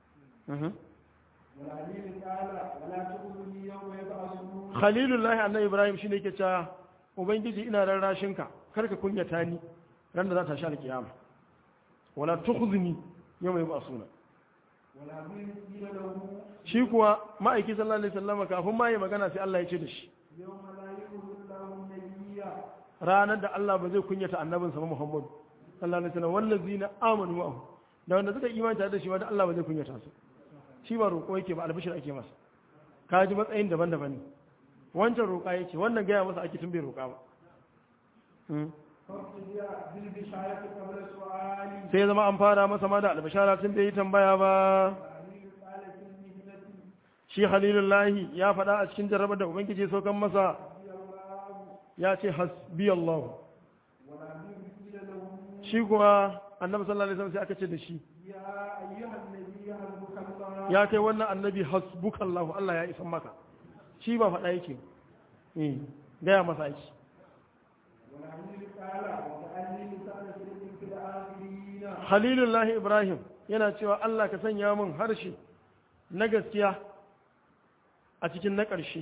والحليل قال ولا تخذني يوم يبعثون Khalilullahi annabi Ibrahim shine yake cewa ubangiji ina rarrashin ka kar ka kunyata ni ran da za ta sha alkiyama wala tukhzini yawma yub'asuna والحبيب قيل له shi kuwa ma'aiki sallallahu alaihi wasallam kafin ma yi magana sai Allah ya ce da shi يوم لا يخذ الله النبي ranar da Allah ba zai kunyata annabinsa ba Muhammad sallallahu alaihi wasallam wallazina amanu ma'ahu da wanda suka imani tare da shi wanda Allah ba zai kunyata su shi ba roƙo yake ba albishir ake masa ka ji matsayin daban-daban ne wancan roƙa yake wannan gaya masa ake tun bai roƙa ba Hmm. فابتدأ بالبشارة قبل سؤالي sai ya zama an fara masa ma da albishara tun bai yi tambaya ba والحبيب قال في المهنة shi halilullahi ya faɗa a cikin jarrabar da ubangiji ya saukan masa رضي الله ya ce hasbi Allah والحبيب قيل له shi kuwa annabi sallallahu alaihi wasallam sai aka ce da shi يا أيها النبي حسبك الله ya kai wannan annabi hasbukallahu Allah ya isan maka shi ba faɗa yake eh gaya masa aiki والحبيب قال وكأني لسان صدق في الآخرين halilullahi ibrahim yana cewa Allah ka sanya min harshe na gaskiya a cikin na ƙarshe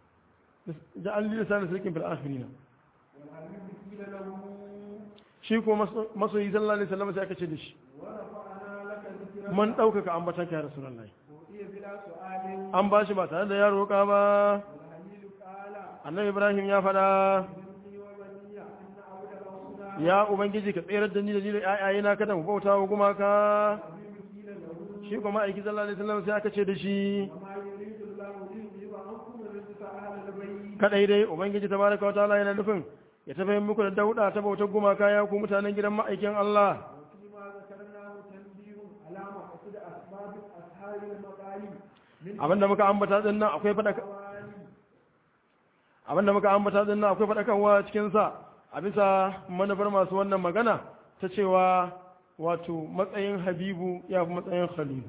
da an lisa da sirkin fil akhirina والحبيب قيل له shi ko maso- masoyi sallallahu alaihi wasallam sai aka ce da shi ورفعنا لك ذكرك man ɗaukaka ambatanka ya rasulullahi وهي بلا سؤال an ba shi ba tare da ya roƙa ba والحبيب قال annabi ibrahim ya faɗa إني وبني أن أعبد الأصنام ya ubangiji ka tsere da ni da ni da ƴaƴayena kada mu bauta wa gumaka والحبيب قيل له shi kuma aiki sallallahu alaihi wasallam sai aka ce da shi وما يريد الله ليذهب عنكم الرجس أهل البيت kadai dai ubangiji tabaraka wa ta'ala yana nufin ya tafi muku da dauda ta bautar gumaka ya ku mutanen gidan ma'aikin Allah وفيما ذكرناه تنبيه على مقصد أسباب أصحاب المقالي من abinda muka ambata din nan akwai fadaka الأواني abinda muka ambata din nan akwai fadakarwa cikin sa a bisa manufar masu wannan magana ta cewa wato matsayin habibu ya fi matsayin khalil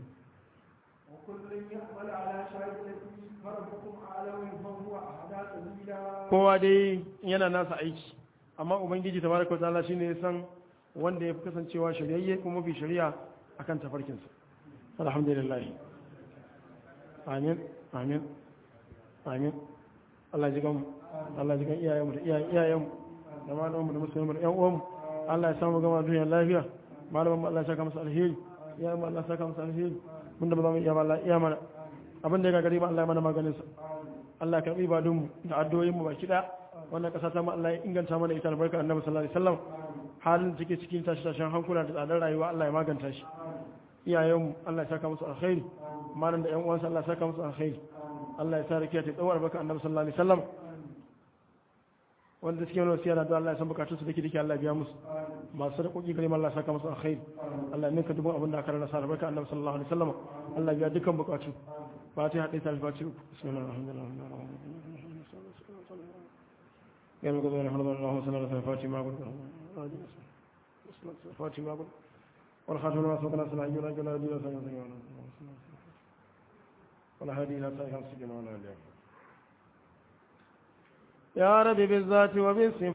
وكل يحمل على شاكلته فربكم أعلم فهو أهدى سبيلا kowa dai yana nasa aiki amma ubangiji tabaraka wa ta'ala shine ya san wanda ya fi kasancewa shiryayye kuma mafi shari'a akan tafarkinsa alhamdulillah amin amin amin Allah ji gan Allah ji gan iyayenmu da iyayen iyayenmu da malamanmu da musulmi da ƴan uwanmu Allah ya samu gama duniya lafiya malamanmu Allah ya saka musu alheri iyayenmu Allah ya saka musu alheri mun da ba za mu iya ba Allah ya iya mana abin da ya gagari ba Allah ya mana maganin sa Allah ya karbi ibadunmu da addu'o'inmu baki daya wannan kasa ta mu Allah ya inganta mana ita albarka annabi sallallahu alaihi wasallam halin da take cikin tashi tashin hankula da tsadar rayuwa Allah ya maganta shi iyayenmu Allah ya saka musu alkhairi malam da ƴan uwansa Allah ya saka musu alkhairi Allah ya sa rakiya ta tsawar baka annabi sallallahu alaihi wasallam wanda suke wani wasiya da Allah ya san bukatun su dake dake Allah ya biya musu masu da koki gare Allah ya saka musu alkhairi Allah ya ninka dubun abin da aka rasa albarka annabi sallallahu alaihi wasallam Allah ya biya dukkan bukatu fatiha dai ta fatiha bismillahir rahmanir rahim يا من قضينا حرض اللهم صل على فاتي ما قلت فاتي ما قلت والخاتم لما سبقنا صلى الله عليه وسلم ولا هادي إلى صحيح السجن ولا اليوم يا رب بالذات وبالصفات